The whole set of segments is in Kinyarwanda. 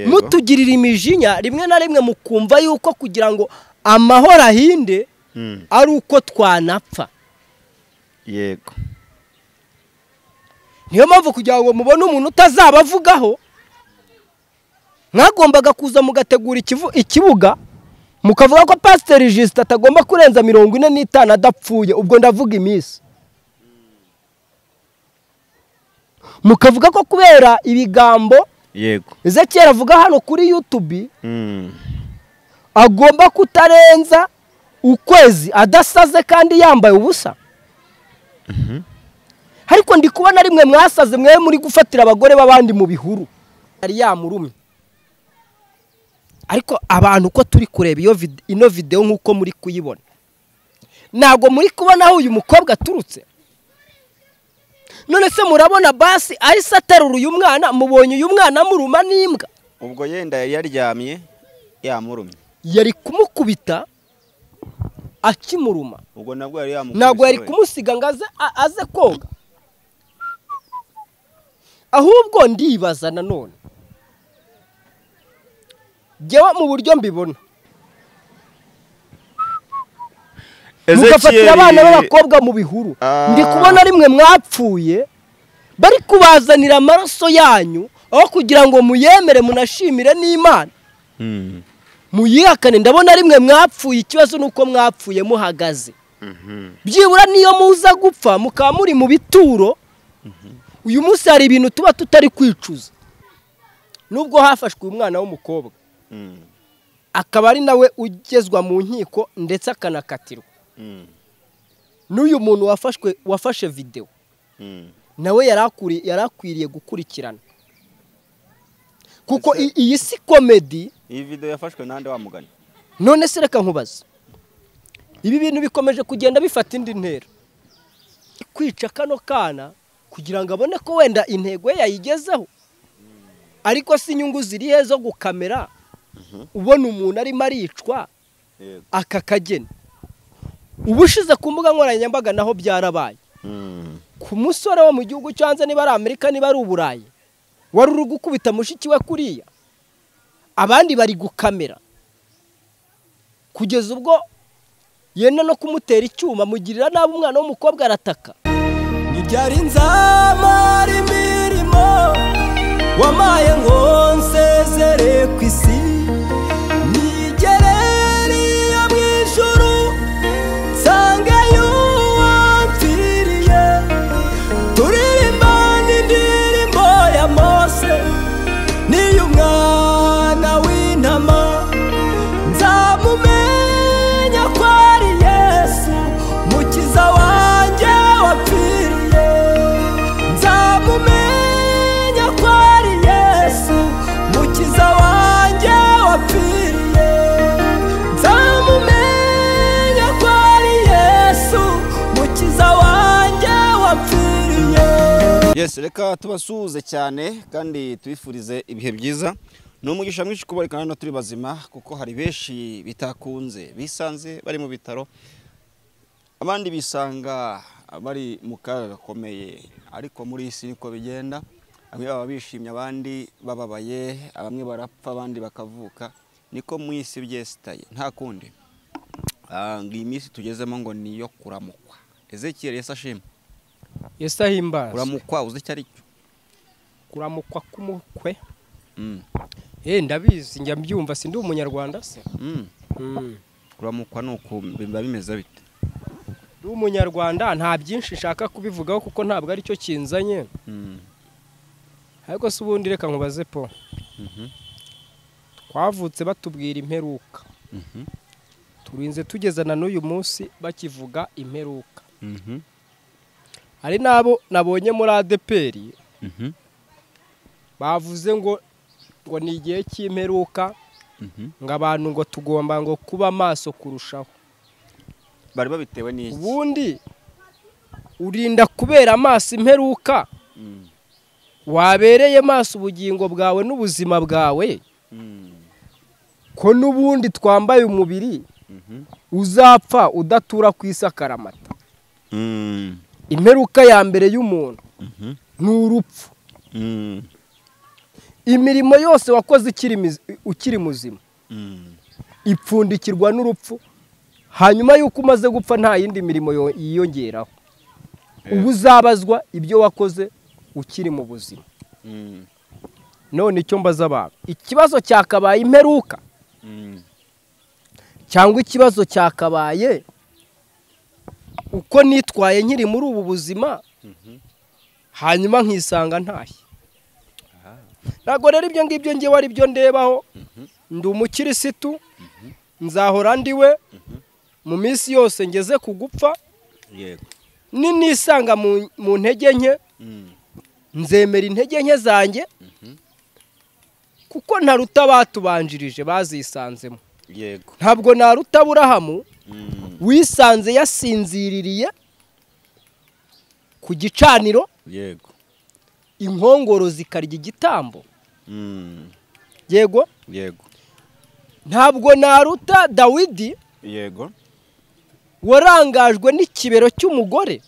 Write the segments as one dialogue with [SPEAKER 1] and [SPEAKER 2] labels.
[SPEAKER 1] mutugirira imijinya rimwe na rimwe mukumva yuko kugira ngo amahoro ahinde ari uko twanapfa
[SPEAKER 2] yego
[SPEAKER 1] niyo mpamvu kugira ngo mubone umuntu utazabavugaho mwagombaga kuza mugategura ikibuga mukavuga ko pasiteri jisita atagomba kurenza mirongo ine n'itanu adapfuye ubwo ndavuga iminsi mukavuga ko kubera ibigambo
[SPEAKER 2] yego
[SPEAKER 1] kera avuga hano kuri yutubi
[SPEAKER 2] Mm.
[SPEAKER 1] agomba kutarenza ukwezi adasaze kandi yambaye ubusa ariko ndi kubona rimwe mwasaze mwe muri gufatira abagore b'abandi mu bihuru yari yamurumye ariko abantu uko turi kureba iyo vide- ino videwo nk'uko muri kuyibona ntabwo muri kubona aho uyu mukobwa aturutse none se murabona basi ahise aterura uyu mwana mubonye uyu mwana amuruma n'imbwa
[SPEAKER 2] ubwo yenda yari yaryamye yamurumye
[SPEAKER 1] yari kumukubita akimuruma
[SPEAKER 2] ubwo nabwo yari yamukubise
[SPEAKER 1] ntabwo yari
[SPEAKER 2] we.
[SPEAKER 1] kumusiga ngo aze a- aze koga ahubwo ndibaza nanone jyewe mu buryo mbibona mugafatira
[SPEAKER 2] Ezekiel-
[SPEAKER 1] abana b'abakobwa mu bihuru
[SPEAKER 2] Ah.
[SPEAKER 1] ndi kubona rimwe mwapfuye bari kubazanira amaraso yanyu aho kugira ngo muyemere munashimire n'imana
[SPEAKER 2] Mm.
[SPEAKER 1] muyihakane ndabona rimwe mwapfuye ikibazo ni uko mwapfuye muhagaze byibura niyo muza gupfa mukaba muri mu bituro uyu munsi hari ibintu tuba tutari kwicuza nubwo hafashwe uyu mwana w'umukobwa
[SPEAKER 2] Mm.
[SPEAKER 1] akaba ari nawe ugezwa mu nkiko ndetse akanakatirwa
[SPEAKER 2] Mm.
[SPEAKER 1] n'uyu muntu wafashwe wafashe videwo
[SPEAKER 2] Mm.
[SPEAKER 1] nawe yari akuri- yari akwiriye gukurikirana kuko i- iyi si komedi
[SPEAKER 2] iyi video yafashwe nande wamugana
[SPEAKER 1] none se reka nkubaze ibi bintu bikomeje kugenda bifata indi ntera kwica kano kana kugira ngo abone ko wenda intego ye yayigezeho ariko si inyungu ziri he zo gukamera ubona umuntu arimo aricwa
[SPEAKER 2] yego
[SPEAKER 1] aka kageni ubushize ku mbuga nkoranyambaga naho byarabaye
[SPEAKER 2] Mm.
[SPEAKER 1] ku musore wo mu gihugu cyo hanze niba ari amerika niba ari uburayi wari uri gukubita mushiki we kuriya abandi bari gukamera kugeza ubwo yenda no kumutera icyuma mugirira nabi umwana w'umukobwa arataka ibyari nzamara imirimo wamaye ngo nsezere ku isi nigere niyo mu ijuru nsangeyo wampfiriye turirimba n'indirimbo ya mose niyo umwana w'intama nzamumenya ko ari yesu mukiza wanjye wapfiriye nzamumenya ko ari yesu mukiza wanjye wapfiriye nzamumenya ko ari yesu mukiza wanjye wapfiriye
[SPEAKER 2] yes reka tubasuhuze cyane kandi tubifurize ibihe byiza ni umugisha mwinshi kubareka hano turi bazima kuko hari benshi bitakunze bisanze bari mu bitaro abandi bisanga bari mu kaga gakomeye ariko muri iyi si niko bigenda bamwe baba bishimye abandi bababaye bamwe barapfa abandi bakavuka niko mu isi byesitaye nta kundi Ah, ngo iyi minsi tugezemo ngo ni iyo kuramukwa ezekiel yesi ashima
[SPEAKER 1] yesu ahimbaza
[SPEAKER 2] kuramukwa uzi icyo ari cyo
[SPEAKER 1] kuramukwa k'umukwe
[SPEAKER 2] Mm.
[SPEAKER 1] eh ndabizi njya mbyumva sindi umunyarwanda se
[SPEAKER 2] Mm. kuramukwa ni uku biba bimeze bite
[SPEAKER 1] ndi umunyarwanda nta byinshi nshaka kubivugaho kuko ntabwo aricyo kinzanye ariko se ubundi reka nkubaze po twavutse batubwira imperuka turinze tugeza na n'uyu munsi bakivuga imperuka hari n'abo nabonye muri adeperi bavuze ngo ngo ni igihe cy'imperuka ngo abantu ngo tugomba ngo kuba maso kurushaho
[SPEAKER 2] bari babitewe n'iki
[SPEAKER 1] ubundi urinda kubera amaso imperuka
[SPEAKER 2] Mm.
[SPEAKER 1] wabereye maso ubugingo bwawe n'ubuzima bwawe
[SPEAKER 2] Mm.
[SPEAKER 1] ko n'ubundi twambaye umubiri
[SPEAKER 2] Mhm.
[SPEAKER 1] uzapfa udatura ku isi akaramata
[SPEAKER 2] Mm.
[SPEAKER 1] imperuka ya mbere y'umuntu
[SPEAKER 2] Mhm.
[SPEAKER 1] ni urupfu
[SPEAKER 2] Mm.
[SPEAKER 1] imirimo yose wakoze ukiri mizi- ukiri muzima
[SPEAKER 2] Mm.
[SPEAKER 1] ipfundikirwa n'urupfu hanyuma y'uko umaze gupfa nta yindi mirimo yo- yiyongeraho uba uzabazwa ibyo wakoze ukiri mu buzima
[SPEAKER 2] Mm.
[SPEAKER 1] none icyo mbaza abantu ikibazo cyakabaye imperuka
[SPEAKER 2] Mm.
[SPEAKER 1] cyangwa ikibazo cyakabaye uko nitwaye nkiri muri ubu buzima
[SPEAKER 2] Mhm.
[SPEAKER 1] hanyuma nkisanga ntashye
[SPEAKER 2] Ah.
[SPEAKER 1] ntabwo rero ibyo ngibyo ngewe ari byo ndebaho ndi umukirisitu nzahora ndiwe mu minsi yose ngeze ku gupfa
[SPEAKER 2] Yego.
[SPEAKER 1] ninisanga mu- mu ntege nke
[SPEAKER 2] Mm.
[SPEAKER 1] nzemera intege nke zanjye
[SPEAKER 2] Mhm.
[SPEAKER 1] kuko ntaruta batubanjirije bazisanzemo
[SPEAKER 2] Yego.
[SPEAKER 1] ntabwo naruta aburahamu
[SPEAKER 2] Mm.
[SPEAKER 1] wisanze yasinziririye ku gicaniro
[SPEAKER 2] Yego.
[SPEAKER 1] inkongoro zikarya igitambo
[SPEAKER 2] Mm.
[SPEAKER 1] yego
[SPEAKER 2] Yego.
[SPEAKER 1] ntabwo naruta dawidi
[SPEAKER 2] Yego.
[SPEAKER 1] warangajwe n'ikibero cy'umugore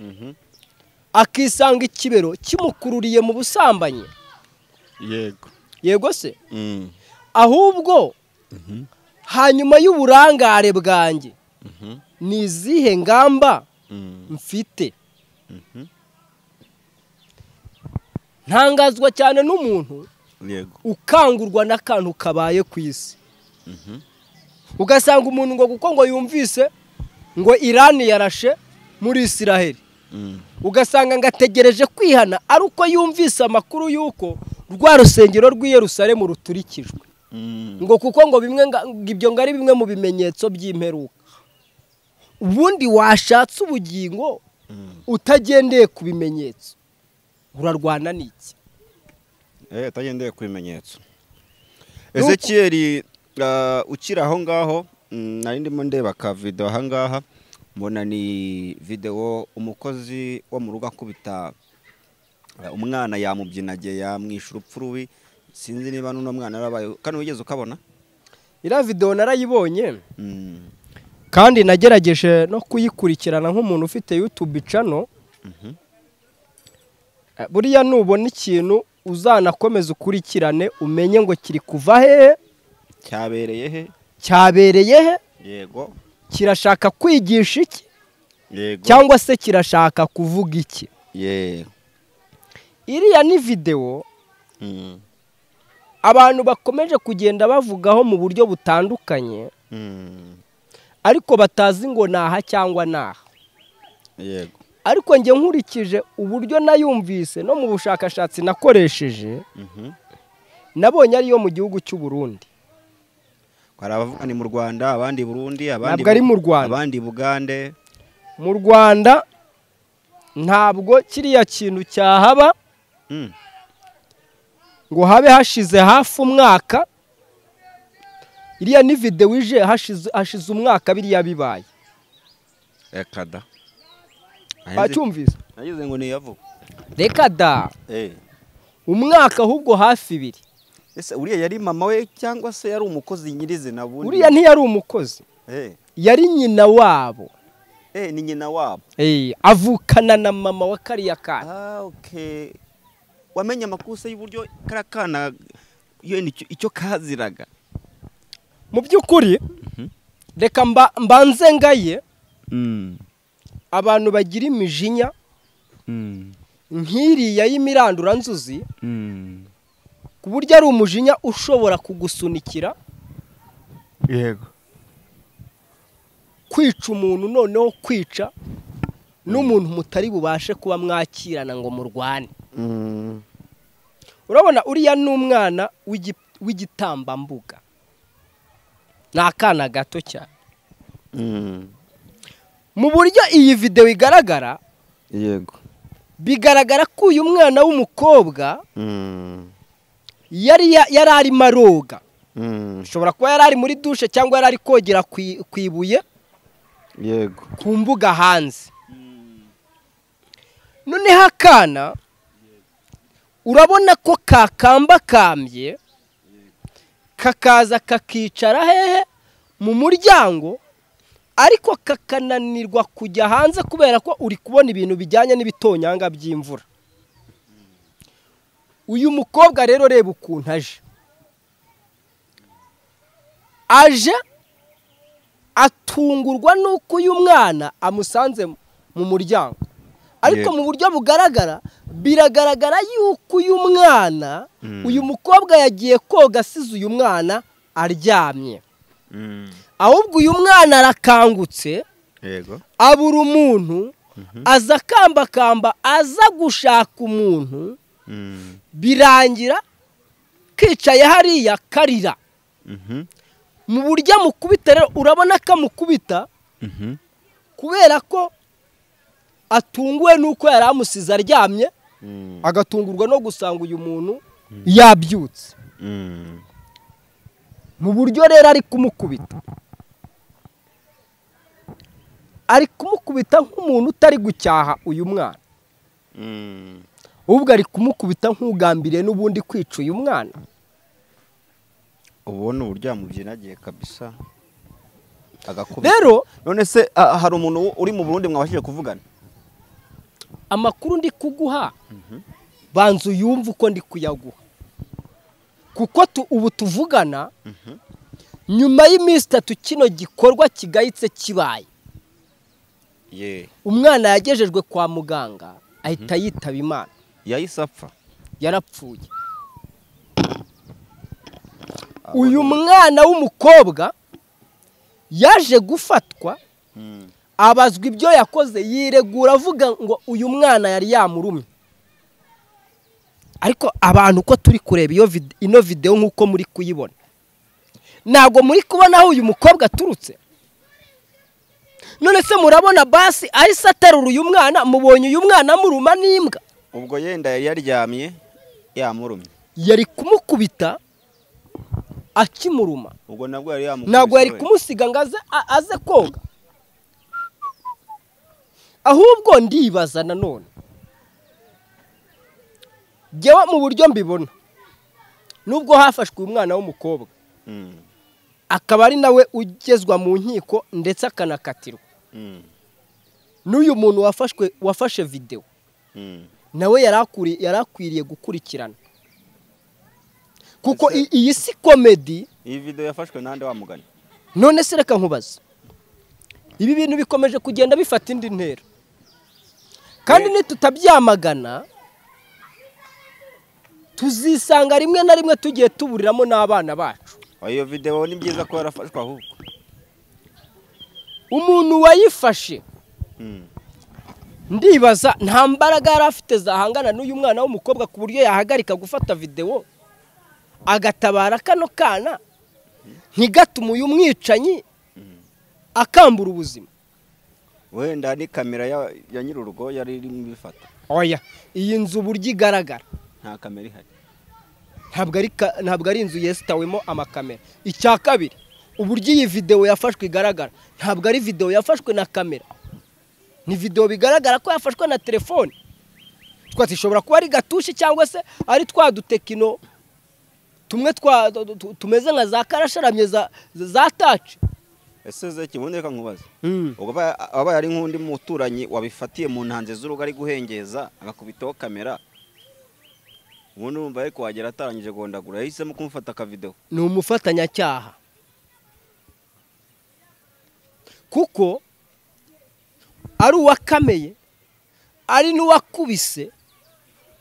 [SPEAKER 2] Mhm.
[SPEAKER 1] akisanga ikibero kimukururiye mu busambanyi
[SPEAKER 2] Yego.
[SPEAKER 1] yego se
[SPEAKER 2] Mm.
[SPEAKER 1] ahubwo
[SPEAKER 2] Mhm.
[SPEAKER 1] hanyuma y'uburangare bwanjye
[SPEAKER 2] Mhm.
[SPEAKER 1] ni izihe ngamba
[SPEAKER 2] Mm.
[SPEAKER 1] mfite
[SPEAKER 2] Mhm.
[SPEAKER 1] ntangazwa cyane n'umuntu
[SPEAKER 2] Yego.
[SPEAKER 1] ukangurwa n'akantu kabaye ku isi
[SPEAKER 2] Mhm.
[SPEAKER 1] ugasanga umuntu ngo kuko ngo yumvise ngo irani yarashe muri isiraheli
[SPEAKER 2] Mm.
[SPEAKER 1] ugasanga ngo ategereje kwihana ari uko yumvise amakuru y'uko rwa rusengero rw'i Yerusalemu ruturikijwe
[SPEAKER 2] Mm.
[SPEAKER 1] ngo kuko ngo bimwe nga- ngo ibyo ngo ari bimwe mu bimenyetso by'imperuka ubundi washatse ubugingo
[SPEAKER 2] Mm.
[SPEAKER 1] utagendeye ku bimenyetso urarwana n'iki
[SPEAKER 2] Eh, atagendeye ku bimenyetso
[SPEAKER 1] Nuko-
[SPEAKER 2] ezekiyeri ah, ukiri aho ngaho mm, nari ndimo ndeba ka video aha ngaha mbona ni video umukozi wo mu rugo akubita ah, umwana yamubyinagiye yamwisha urupfu rubi sinzi niba n'uno mwana yarabaye kano wigeze ukabona
[SPEAKER 1] iriya videwo narayibonye
[SPEAKER 2] Mm,
[SPEAKER 1] kandi nagerageje no kuyikurikirana nk'umuntu ufite yutube icano
[SPEAKER 2] mhm,
[SPEAKER 1] buriya nubona ikintu uzanakomeza ukurikirane umenye ngo kiri kuva hehe
[SPEAKER 2] cyabereye he
[SPEAKER 1] cyabereye he
[SPEAKER 2] yego
[SPEAKER 1] kirashaka kwigisha iki
[SPEAKER 2] yego
[SPEAKER 1] cyangwa se kirashaka kuvuga iki
[SPEAKER 2] yego
[SPEAKER 1] iriya ni videwo
[SPEAKER 2] Mm,
[SPEAKER 1] abantu bakomeje kugenda bavugaho mu buryo butandukanye
[SPEAKER 2] mm,
[SPEAKER 1] ariko batazi ngo naha cyangwa naha
[SPEAKER 2] yego
[SPEAKER 1] ariko njye nkurikije uburyo nayumvise no mu bushakashatsi nakoresheje
[SPEAKER 2] mhm.
[SPEAKER 1] nabonye ariyo mu gihugu cy'u Burundi
[SPEAKER 2] hari abavuga ni mu rwanda abandi i burundi abandi
[SPEAKER 1] ntabwo ari mu Rwanda
[SPEAKER 2] abandi i bugande
[SPEAKER 1] mu Rwanda ntabwo kiriya kintu cyahaba
[SPEAKER 2] Mm,
[SPEAKER 1] ngo habe hashize hafi umwaka iriya ni videwo ije hashize hashize umwaka biriya bibaye
[SPEAKER 2] reka da
[SPEAKER 1] bacyumvise
[SPEAKER 2] nagize ngo niyavuga
[SPEAKER 1] reka da umwaka ahubwo hafi ibiri
[SPEAKER 2] ese uriya yari mama we cyangwa se yari umukozi nyirizina bundi
[SPEAKER 1] uriya ntiyari umukozi
[SPEAKER 2] Eh,
[SPEAKER 1] yari nyina wabo
[SPEAKER 2] eh, ni nyina wabo
[SPEAKER 1] Eh, avukana na mama wa kariya kana
[SPEAKER 2] ah, okay. wamenye amakuse y'uburyo kariya kana yo nicyo- icyo kaziraga
[SPEAKER 1] mu by'ukuri reka mba- mbanze ngaye
[SPEAKER 2] Mm,
[SPEAKER 1] abantu bagira imijinya
[SPEAKER 2] mm,
[SPEAKER 1] nk'iriya y'imiranduranzuzi
[SPEAKER 2] mm.
[SPEAKER 1] ku buryo ari umujinya ushobora kugusunikira
[SPEAKER 2] yego
[SPEAKER 1] kwica umuntu noneho kwica n'umuntu mutari bubashe kuba mwakirana ngo murwane
[SPEAKER 2] Mm,
[SPEAKER 1] urabona uriya ni umwana w'igi- w'igitambambuga ni akana gato cyane
[SPEAKER 2] mm,
[SPEAKER 1] mu buryo iyi videwo igaragara
[SPEAKER 2] yego
[SPEAKER 1] bigaragara ko uyu mwana w'umukobwa
[SPEAKER 2] Mm,
[SPEAKER 1] yari ya- yari arimo aroga
[SPEAKER 2] mm,
[SPEAKER 1] ashobora kuba yari ari muri dushe cyangwa yari ari kogera ku i- ku ibuye
[SPEAKER 2] yego
[SPEAKER 1] ku mbuga hanze noneho akana urabona ko kakambakambye kakaza kakicara hehe mu muryango ariko kakananirwa kujya hanze kubera ko uri kubona ibintu bijyanye n'ibitonyanga by'imvura uyu mukobwa rero reba ukuntu aje aje atungurwa n'uko uyu mwana amusanze mu muryango ariko
[SPEAKER 2] Yego.
[SPEAKER 1] mu buryo bugaragara biragaragara yuko uyu mwana
[SPEAKER 2] Mm.
[SPEAKER 1] uyu mukobwa yagiye koga asize uyu mwana aryamye
[SPEAKER 2] Mm.
[SPEAKER 1] ahubwo uyu mwana arakangutse
[SPEAKER 2] yego
[SPEAKER 1] abura umuntu aza akambakamba aza gushaka umuntu
[SPEAKER 2] Mm.
[SPEAKER 1] birangira kicaye hariya karira
[SPEAKER 2] Mhm.
[SPEAKER 1] mu buryo amukubita rero urabona ko amukubita
[SPEAKER 2] Mhm.
[SPEAKER 1] kubera ko atunguwe n'uko yari amusize aryamye
[SPEAKER 2] Mm.
[SPEAKER 1] agatungurwa no gusanga uyu muntu yabyutse
[SPEAKER 2] Mm.
[SPEAKER 1] mu buryo rero ari kumukubita ari kumukubita nk'umuntu utari gucyaha uyu mwana
[SPEAKER 2] Mm.
[SPEAKER 1] ahubwo ari kumukubita nk'ugambiriye n'ubundi kwica uyu mwana
[SPEAKER 2] ubona uburyo yamubyinagiye kabisa agakubita
[SPEAKER 1] rero
[SPEAKER 2] none se ah, hari umuntu uri mu burundi mwabashije kuvugana
[SPEAKER 1] amakuru ndi kuguha banza uyumve uko ndi kuyaguha kuko tu- ubu tuvugana nyuma y'iminsi itatu kino gikorwa kigayitse kibaye
[SPEAKER 2] ye
[SPEAKER 1] umwana yagejejwe kwa muganga ahita yitaba imana
[SPEAKER 2] yahise apfa
[SPEAKER 1] yarapfuye uyu mwana w'umukobwa yaje gufatwa
[SPEAKER 2] Mm.
[SPEAKER 1] abazwa ibyo yakoze yiregura avuga ngo uyu mwana yari yamurumye ariko abantu uko turi kureba iyo vide- ino videwo nk'uko muri kuyibona ntabwo muri kubona aho uyu mukobwa aturutse none se murabona basi ahise aterura uyu mwana mubonye uyu mwana amuruma n'imbwa
[SPEAKER 2] ubwo yenda yari yaryamye yamurumye
[SPEAKER 1] yari kumukubita akimuruma
[SPEAKER 2] ubwo nabwo yari yamukubise
[SPEAKER 1] ntabwo yari
[SPEAKER 2] we.
[SPEAKER 1] kumusiga ngo aze a- aze koga ahubwo ndibaza nanone njyewe mu buryo mbibona nubwo hafashwe uyu mwana w'umukobwa
[SPEAKER 2] Mm.
[SPEAKER 1] akaba ari nawe ugezwa mu nkiko ndetse akanakatirwa
[SPEAKER 2] Mm.
[SPEAKER 1] n'uyu muntu wafashwe wafashe videwo
[SPEAKER 2] Mm.
[SPEAKER 1] nawe yari akuri- yari akwiriye gukurikirana kuko i- iyi si komedi
[SPEAKER 2] iyi video yafashwe nande wamugana
[SPEAKER 1] none se reka nkubaze ibi bintu bikomeje kugenda bifata indi ntera kandi nitutabyamagana tuzisanga rimwe na rimwe tugiye tuburiramo n'abana bacu
[SPEAKER 2] iyo video ni byiza ko yarafashwe ahubwo
[SPEAKER 1] umuntu wayifashe
[SPEAKER 2] Mm.
[SPEAKER 1] ndibaza nta mbaraga yari afite zahangana n'uyu mwana w'umukobwa ku buryo yahagarika gufata videwo agatabara kano kana ntigatume uyu mwicanyi akambura ubuzima
[SPEAKER 2] wenda ni kamera ya, ya nyir'urugo yari irimo ibifata
[SPEAKER 1] oya iyi nzu uburyo igaragara
[SPEAKER 2] nta kamera ihari
[SPEAKER 1] ntabwo ari ka- ntabwo ari inzu yesitawemo amakamera icya kabiri uburyo iyi videwo yafashwe igaragara ntabwo ari videwo yafashwe na kamera ni videwo bigaragara ko yafashwe na telefone twati ishobora kuba ari gatushi cyangwa se ari twa dutekino tumwe twa tu- tu- tumeze nka za karasharamye za za taci
[SPEAKER 2] ese ze kibundi reka nkubaze ubwo aba- abaye ari nk'undi muturanyi wabifatiye mu ntanze z'urugo ari guhengeza agakubitaho kamera ubundi urumva ariko wagera atarangije gondagura yahisemo kumufata akavidewo
[SPEAKER 1] ni umufatanyacyaha kuko ari uwakameye ari n'uwakubise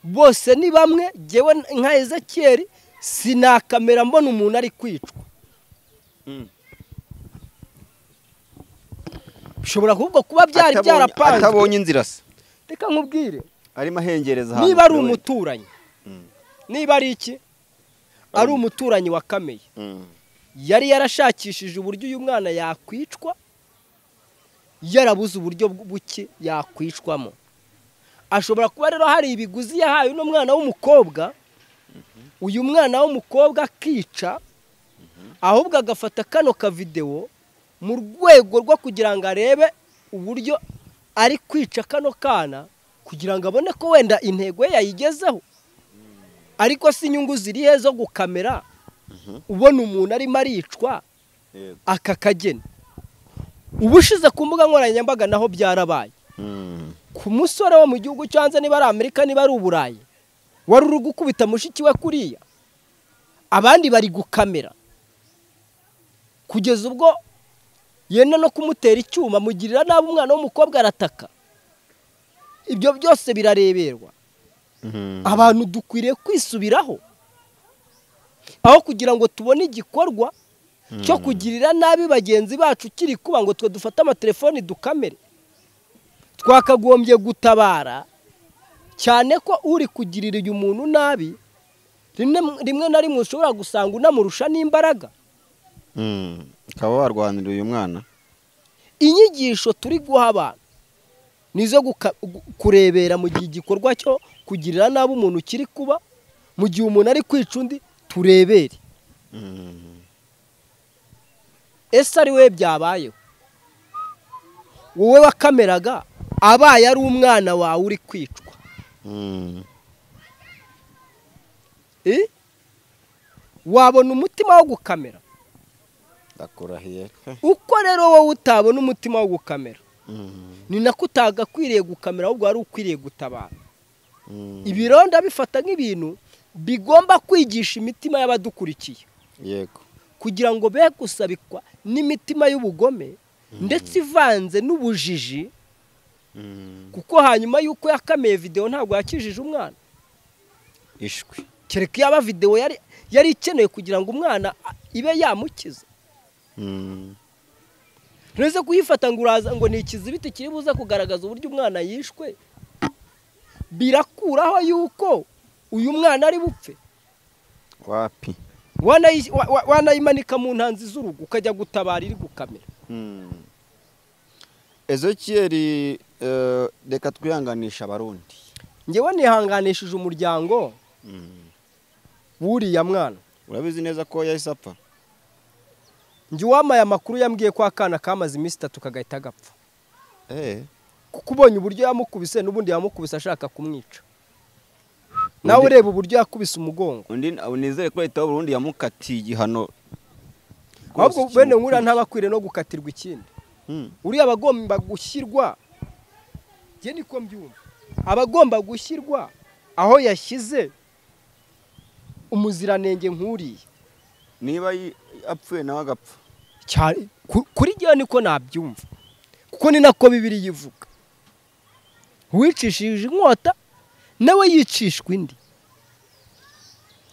[SPEAKER 1] bose ni bamwe ngewe nka ezekiyeri sinakamera mbona umuntu ari kwicwa bishobora kuvuga kuba byari
[SPEAKER 2] Atabonye-
[SPEAKER 1] byarapanzwe
[SPEAKER 2] atabonye inzira se
[SPEAKER 1] reka nkubwire
[SPEAKER 2] arimo ahengereza ahantu
[SPEAKER 1] niba ari
[SPEAKER 2] kure.
[SPEAKER 1] umuturanyi
[SPEAKER 2] Mm.
[SPEAKER 1] niba ari iki ari
[SPEAKER 2] Um.
[SPEAKER 1] umuturanyi wakameye
[SPEAKER 2] Mm.
[SPEAKER 1] yari yarashakishije uburyo uyu mwana yakwicwa yarabuze uburyo buke yakwicwamo ashobora kuba rero hari ibiguzi yahaye uno mwana w'umukobwa uyu mwana w'umukobwa akica ahubwo agafata kano kavidewo mu rwego rwo kugira ngo arebe uburyo ari kwica kano kana kugira ngo abone ko wenda intego ye yayigezeho ariko si inyungu ziri he zo gukamera ubona umuntu arimo aricwa
[SPEAKER 2] Yego.
[SPEAKER 1] aka kageni ubushize ku mbuga nkoranyambaga naho byarabaye
[SPEAKER 2] Mm.
[SPEAKER 1] ku musore wo mu gihugu cyo hanze niba ari amerika niba ari uburayi wari uri gukubita mushiki we kuriya abandi bari gukamera kugeza ubwo yenda no kumutera icyuma mugirira nabi umwana w'umukobwa arataka ibyo byose birareberwa abantu dukwiriye kwisubiraho aho kugira ngo tubone igikorwa cyo kugirira nabi bagenzi bacu kiri kuba ngo twe dufate amatelefoni dukamere twakagombye gutabara cyane ko uri kugirira uyu muntu nabi rimwe na rimwe ushobora gusanga unamurusha n'imbaraga
[SPEAKER 2] ukaba warwanira uyu mwana
[SPEAKER 1] inyigisho turi guha abantu ni izo guka- gu- kurebera mu gihe igikorwa cyo kugirira nabi umuntu kiri kuba mu gihe umuntu ari kwica undi turebere ese ari wowe byabayeho wowe wakameraga abaye ari umwana wawe uri kwicwa Eh? wabona umutima wo gukamera
[SPEAKER 2] ndakurahiye
[SPEAKER 1] uko rero wowe utabona umutima wo gukamera ni nako utagakwiriye gukamera ahubwo wari ukwiriye gutabara ibironda bifata nk'ibintu bigomba kwigisha imitima y'abadukurikiye
[SPEAKER 2] yego
[SPEAKER 1] kugira ngo be gusabikwa n'imitima y'ubugome ndetse ivanze n'ubujiji kuko hanyuma y'uko yakameye videwo ntabwo yakijije umwana
[SPEAKER 2] ishwi
[SPEAKER 1] kereka yaba videwo yari yari ikeneye kugira ngo umwana a- ibe yamukiza ntuze kuyifata ngo uraza ngo ni ikizibiti kiri buze kugaragaza uburyo umwana yishwe birakuraho y'uko uyu mwana ari bupfe
[SPEAKER 2] wapi
[SPEAKER 1] Wanayi- wa- wa- wanayimanika mu ntanzi z'urugo ukajya gutabara iri gukamera
[SPEAKER 2] ezekiyeri eh, reka twihanganisha abarundi
[SPEAKER 1] ngewe nihanganishije umuryango w'uriya mwana
[SPEAKER 2] urabizi neza ko yahise apfa
[SPEAKER 1] njye uwamaye amakuru yambwiye ko akana kamaze iminsi itatu kagahita gapfa
[SPEAKER 2] Eh,
[SPEAKER 1] kuko ubonye uburyo yamukubise n'ubundi yamukubise ashaka kumwica nawe ureba uburyo yakubise umugongo
[SPEAKER 2] undi nizere ko leta y'uburundi yamukatiye igihano
[SPEAKER 1] ahubwo bene nkuriya ntaba akwiriye no gukatirwa ikindi uriya aba agomba gushyirwa njye niko mbyumva aba agomba gushyirwa aho yashyize umuziranenge nk'uriya
[SPEAKER 2] niba yi- apfuye nawe agapfa
[SPEAKER 1] Cyane- ku- kuri njyewe niko nabyumva kuko ni nako bibiri yivuga uwicishije inkota nawe yicishwa indi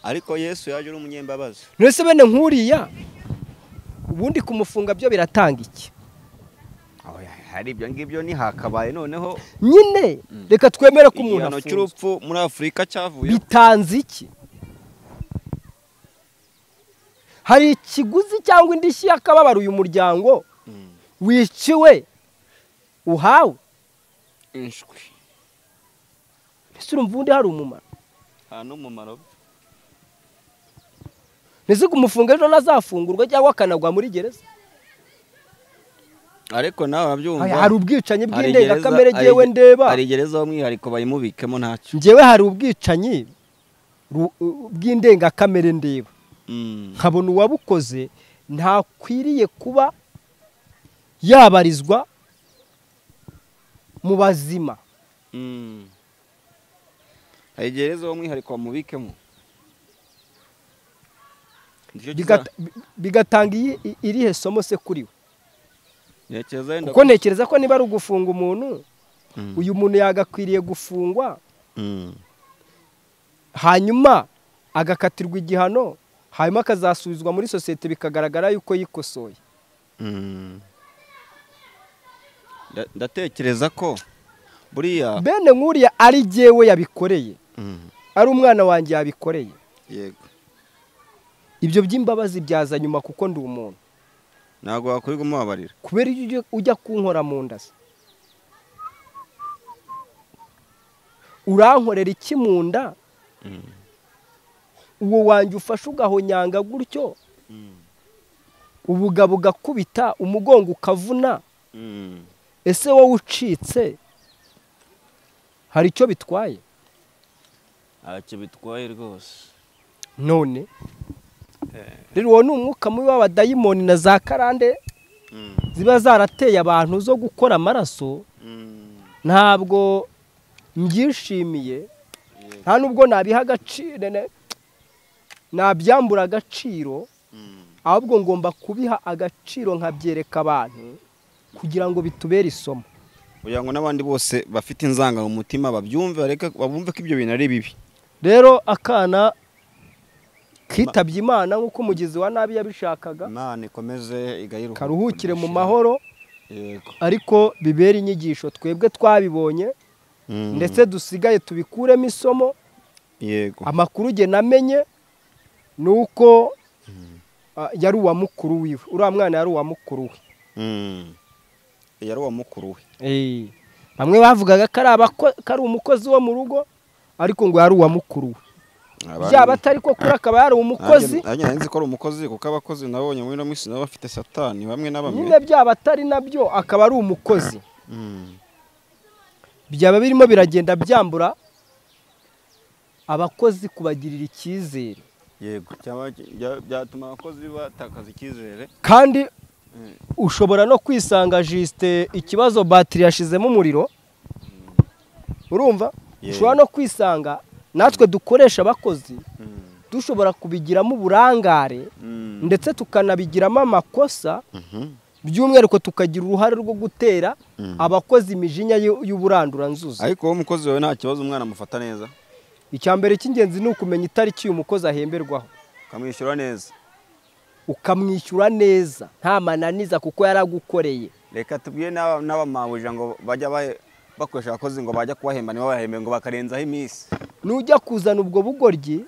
[SPEAKER 2] ariko yesu yaje ari umunyembabazi
[SPEAKER 1] ntese bene nk'uriya ubundi kumufunga byo biratanga iki
[SPEAKER 2] Aho ya- hari ibyo ngibyo ntihakabaye noneho
[SPEAKER 1] nyine reka twemere ko umuntu
[SPEAKER 2] igihano
[SPEAKER 1] afunzwe
[SPEAKER 2] cy'urupfu muri afurika cyavuye
[SPEAKER 1] bitanze iki hari ikiguzi cyangwa indishyi y'akababaro uyu muryango wiciwe uhawe
[SPEAKER 2] inshwi
[SPEAKER 1] ese urumva ubundi hari umumaro
[SPEAKER 2] nta n'umumaro we.
[SPEAKER 1] ntizige umufunga ejo nazafungurwa cyangwa akanagwa muri gereza
[SPEAKER 2] ariko nawe urabyumva
[SPEAKER 1] hari ubwicanyi
[SPEAKER 2] hari
[SPEAKER 1] bw'indengakamere
[SPEAKER 2] gereza-
[SPEAKER 1] ngewe
[SPEAKER 2] hari-
[SPEAKER 1] ndeba
[SPEAKER 2] hari gereza w'umwihariko bayimubikemo ntacyo
[SPEAKER 1] ngewe hari ubwicanyi ru- u- bw'indengakamere ndeba
[SPEAKER 2] Mm.
[SPEAKER 1] nkabona uwabukoze ntakwiriye kuba yabarizwa mu bazima
[SPEAKER 2] Mm. hari gereza w'umwihariko bamubikemo Nicyo kiza-
[SPEAKER 1] Bigata- bi- bigatanga iyi- i- irihe somo se kuri we
[SPEAKER 2] ntekereza wenda
[SPEAKER 1] kuko ntekereza ko niba ari ugufunga umuntu
[SPEAKER 2] Mm.
[SPEAKER 1] uyu muntu yagakwiriye gufungwa
[SPEAKER 2] Mm.
[SPEAKER 1] hanyuma agakatirwa igihano hanyuma akazasubizwa muri sosiyete bikagaragara yuko yikosoye
[SPEAKER 2] Mm. Nda- ndatekereza ko buriya
[SPEAKER 1] bene nk'uriya ari jyewe yabikoreye
[SPEAKER 2] Mm.
[SPEAKER 1] ari umwana wanjye yabikoreye
[SPEAKER 2] yego
[SPEAKER 1] ibyo by'imbabazi byaza nyuma kuko ndi umuntu
[SPEAKER 2] ntabwo wakwirirwa umubabarira
[SPEAKER 1] kubera iyo ujya- ujya kunkora mu nda se urankorera iki mu nda uwo wanjye ufashe ugahonyanga gutyo ubugabo ugakubita umugongo ukavuna
[SPEAKER 2] Mm.
[SPEAKER 1] ese wowe ucitse hari icyo bitwaye
[SPEAKER 2] ntacyo bitwaye rwose
[SPEAKER 1] none rero uwo ni umwuka mubi w'abadayimoni na za karande
[SPEAKER 2] Mm.
[SPEAKER 1] ziba zarateye abantu zo gukora amaraso
[SPEAKER 2] Mm.
[SPEAKER 1] ntabwo mbyishimiye
[SPEAKER 2] Yego.
[SPEAKER 1] nta nubwo nabiha agaciro nabyambura agaciro ahubwo ngomba kubiha agaciro nkabyereka abantu kugira ngo bitubere isomo
[SPEAKER 2] kugira ngo n'abandi bose bafite inzangano mu mutima babyumve bareke babumve ko ibyo bintu ari bibi
[SPEAKER 1] rero akana kitabye imana nk'uko umugizi wa nabi yabishakaga
[SPEAKER 2] imana ikomeze igayiruka
[SPEAKER 1] karuhukire mu mahoro ariko bibere inyigisho twebwe twabibonye ndetse dusigaye tubikuremo isomo
[SPEAKER 2] yego
[SPEAKER 1] amakuru ugena namenye ni uko ah, yari uwa mukuru wiwe uriya mwana yari uwa mukuru
[SPEAKER 2] Mm. yari uwa mukuru we
[SPEAKER 1] we bamwe bavugaga ko ari abako- ko ari umukozi wo mu rugo ariko ngo yari uwa mukuru we byaba atari ko kuri akaba yari umukozi
[SPEAKER 2] nanjye nari nzi ko ari umukozi kuko abakozi nabonye muri ino minsi nabo bafite satani bamwe na bamwe
[SPEAKER 1] nyine byaba atari nabyo akaba ari umukozi
[SPEAKER 2] Mm.
[SPEAKER 1] byaba birimo biragenda byambura abakozi kubagirira icyizere
[SPEAKER 2] yego cyangwa bya- byatuma abakozi batakaza icyizere
[SPEAKER 1] kandi ushobora no kwisanga jisite ikibazo batiri yashizemo umuriro urumva
[SPEAKER 2] Yewe.
[SPEAKER 1] ushobora no kwisanga natwe dukoresha abakozi
[SPEAKER 2] Mm.
[SPEAKER 1] dushobora kubigiramo uburangare
[SPEAKER 2] Mm.
[SPEAKER 1] ndetse tukanabigiramo amakosa
[SPEAKER 2] Mhm.
[SPEAKER 1] by'umwihariko tukagira uruhare rwo gutera
[SPEAKER 2] Mm.
[SPEAKER 1] abakozi imijinya y'u- y'uburanduranzuzi
[SPEAKER 2] ariko wowe umukozi wawe nta kibazo umwana amufata neza
[SPEAKER 1] icya mbere cy'ingenzi ni ukumenya itariki uyu mukozi ahemberwaho
[SPEAKER 2] ukamwishyura neza
[SPEAKER 1] ukamwishyura neza nta mananiza kuko yaragukoreye
[SPEAKER 2] reka tubwire n'aba- n'abamabuja ngo bajya ba- bakoresha abakozi ngo bajya kubahemba ntibabahembe ngo bakarenzaho iminsi
[SPEAKER 1] nujya kuzana ubwo bugoryi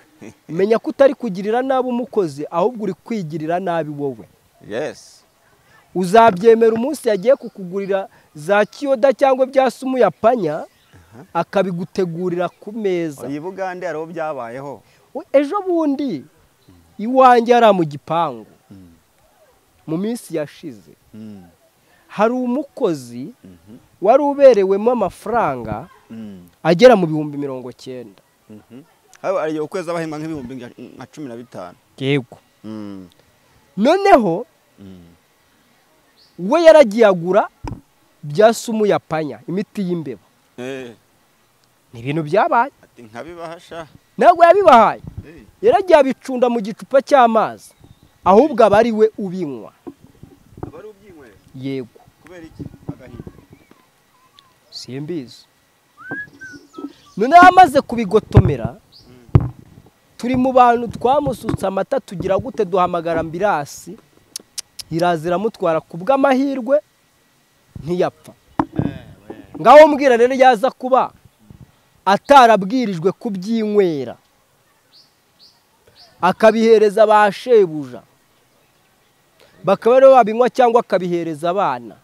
[SPEAKER 1] menya ko utari kugirira nabi umukozi ahubwo uri kwigirira nabi wowe
[SPEAKER 2] yesi
[SPEAKER 1] uzabyemera umunsi yagiye kukugurira za kiyoda cyangwa bya sumu ya panya akabigutegurira ku meza
[SPEAKER 2] iyi bugande hariho byabayeho
[SPEAKER 1] We- ejo bundi iwanjye hariya mu gipangu mu minsi yashize
[SPEAKER 2] Mm.
[SPEAKER 1] hari umukozi
[SPEAKER 2] Mhm.
[SPEAKER 1] wari uberewemo amafaranga
[SPEAKER 2] Mm.
[SPEAKER 1] agera mu bihumbi mirongo cyenda
[SPEAKER 2] Mhm. Haba hari igihe ukwezi abahemba nk'ibihumbi nka- nka cumi na bitanu
[SPEAKER 1] yego
[SPEAKER 2] Mm.
[SPEAKER 1] noneho
[SPEAKER 2] Mm.
[SPEAKER 1] we yaragiye agura bya sumu ya panya imiti y'imbeba
[SPEAKER 2] Eh,
[SPEAKER 1] ni ibintu byabaye
[SPEAKER 2] ati nkabibahasha
[SPEAKER 1] ntabwo yabibahaye
[SPEAKER 2] Eh.
[SPEAKER 1] yaragiye abicunda mu gicupa cy'amazi ahubwo aba ari we ubinywa
[SPEAKER 2] aba ari ubyinywera
[SPEAKER 1] yego
[SPEAKER 2] kubera iki agahinda
[SPEAKER 1] simbizi noneho amaze kubigotomera turi mu bantu twamusutse amata tugira gute duhamagara ambirasi iraza iramutwara ku bw'amahirwe ntiyapfa ngaho mbwira rero yaza kuba atarabwirijwe kubyinywera akabihereza ba shebuja bakaba rero babinywa cyangwa akabihereza abana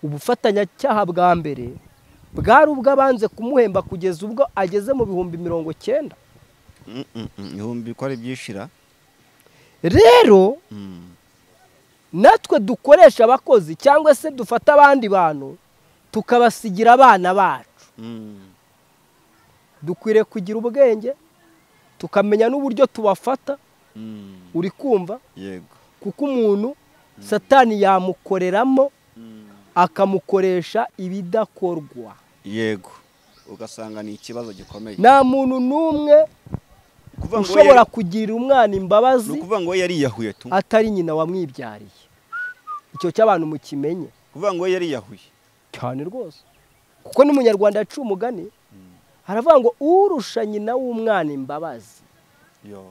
[SPEAKER 1] ubufatanyacyaha bwa mbere bwari ubw'abanze kumuhemba kugeza ubwo ageze mu bihumbi mirongo cyenda
[SPEAKER 2] Mm, mm, mm. ibihumbi ko ari byishira
[SPEAKER 1] rero
[SPEAKER 2] Mm.
[SPEAKER 1] natwe dukoresha abakozi cyangwa se dufata abandi bantu tukabasigira abana bacu
[SPEAKER 2] Mm.
[SPEAKER 1] dukwiriye kugira ubwenge tukamenya n'uburyo tubafata
[SPEAKER 2] Mm.
[SPEAKER 1] uri kumva
[SPEAKER 2] yego
[SPEAKER 1] kuko umuntu satani yamukoreramo
[SPEAKER 2] Mm.
[SPEAKER 1] akamukoresha ibidakorwa
[SPEAKER 2] yego ugasanga ni ikibazo gikomeye
[SPEAKER 1] nta muntu n'umwe
[SPEAKER 2] Kuvuga ngo we
[SPEAKER 1] ushobora
[SPEAKER 2] yari-
[SPEAKER 1] kugirira umwana
[SPEAKER 2] ni
[SPEAKER 1] imbabazi
[SPEAKER 2] ukuvuga ngo we yariyahuye tu
[SPEAKER 1] atari nyina wamwibyariye icyo cy'abantu mukimenye
[SPEAKER 2] kuvuga ngo we yariyahuye
[SPEAKER 1] cyane rwose kuko n'umunyarwanda yaciye umugani haravuga ngo urusha nyina w'umwana imbabazi
[SPEAKER 2] Yo.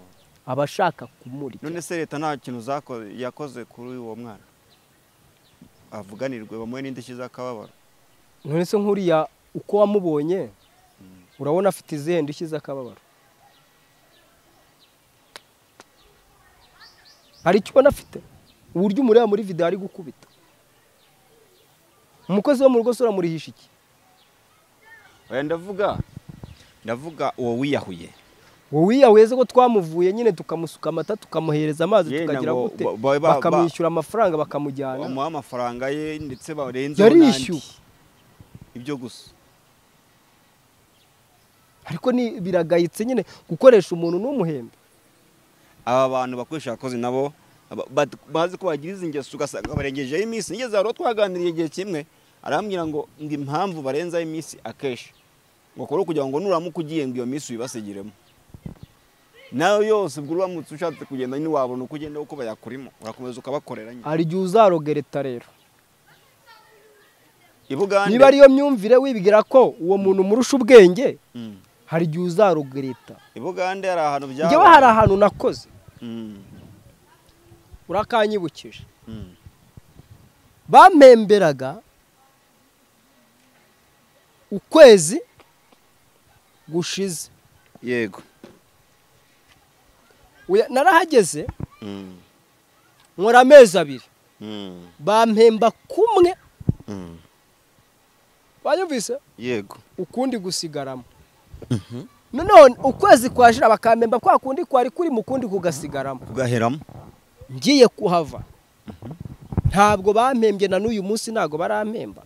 [SPEAKER 1] aba ashaka kumurya
[SPEAKER 2] none se leta nta kintu zako- yakoze kuri uwo mwana avuganirwe bamuhe n'indishyi z'akababaro
[SPEAKER 1] none se nk'uriya uko wamubonye urabona afite izihe ndishyi z'akababaro hari icyo ubona afite uburyo umureba muri videwo ari gukubita umukozi wo mu rugo se uramurihisha iki
[SPEAKER 2] Oya, ndavuga ndavuga uwo wiyahuye
[SPEAKER 1] wowe yaweze ko twamuvuye nyine tukamusuka amata tukamuhereza amazi
[SPEAKER 2] Ye,
[SPEAKER 1] tukagira
[SPEAKER 2] nabo
[SPEAKER 1] gute
[SPEAKER 2] ba- ba- ba-
[SPEAKER 1] bakamwishyura amafaranga bakamujyana
[SPEAKER 2] bamuha amafaranga ye ndetse barenze
[SPEAKER 1] yarishyuwe
[SPEAKER 2] ibyo gusa
[SPEAKER 1] ariko ni biragayitse nyine gukoresha umuntu n'umuhembe
[SPEAKER 2] aba bantu bakoresha abakozi nabo ba- ba- bazi ko bagira izi ngeso ugasanga barengejeho iminsi nigeze hari uwo twaganiriye igihe kimwe arambwira ngo ngo impamvu barenzaho iminsi akenshi ngo kore kugira ngo nuramuka ugiye ngo iyo minsi uyibasigiremo nayo yose ubwo uramutse ushatse kugenda nyine wabona uko ugenda kuko bayakurimo urakomeza ukabakorera nyine
[SPEAKER 1] hari igihe uzarogereta rero
[SPEAKER 2] i bugande
[SPEAKER 1] niba ariyo myumvire wibwira ko uwo muntu umurusha ubwenge
[SPEAKER 2] Mm.
[SPEAKER 1] hari igihe uzarogereta
[SPEAKER 2] i bugande hari ahantu byabaye
[SPEAKER 1] njyewe hari ahantu nakoze
[SPEAKER 2] Mm.
[SPEAKER 1] urakanyibukije
[SPEAKER 2] Mm.
[SPEAKER 1] bampemberaga ukwezi gushize
[SPEAKER 2] yego
[SPEAKER 1] Oya, narahageze
[SPEAKER 2] Mm.
[SPEAKER 1] nkora amezi abiri
[SPEAKER 2] Mm.
[SPEAKER 1] bampemba kumwe
[SPEAKER 2] Mm.
[SPEAKER 1] banyumvise
[SPEAKER 2] yego
[SPEAKER 1] ukundi gusigaramo noneho ukwezi kwashira bakampemba kwa kundi kwari kuri mu kundi kugasigaramo
[SPEAKER 2] kugaheramo
[SPEAKER 1] ngiye kuhava ntabwo bampembye na n'uyu munsi ntabwo barampemba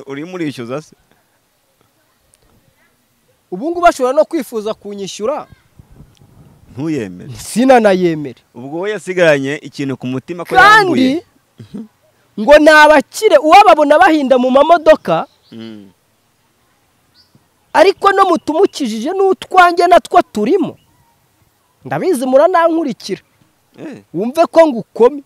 [SPEAKER 2] urimo urishyuza se
[SPEAKER 1] ubu ngubu bashobora no kwifuza kunyishyura
[SPEAKER 2] ntuyemere
[SPEAKER 1] sinanayemere
[SPEAKER 2] ubwo we yasigaranye ikintu ku mutima ko yambuye
[SPEAKER 1] kandi ngo ni abakire uwababona bahinda mu mamodoka
[SPEAKER 2] Mm.
[SPEAKER 1] ariko no mutumukijije n'utwange natwo turimo ndabizi muranankurikira
[SPEAKER 2] Eh,
[SPEAKER 1] wumve ko ngukome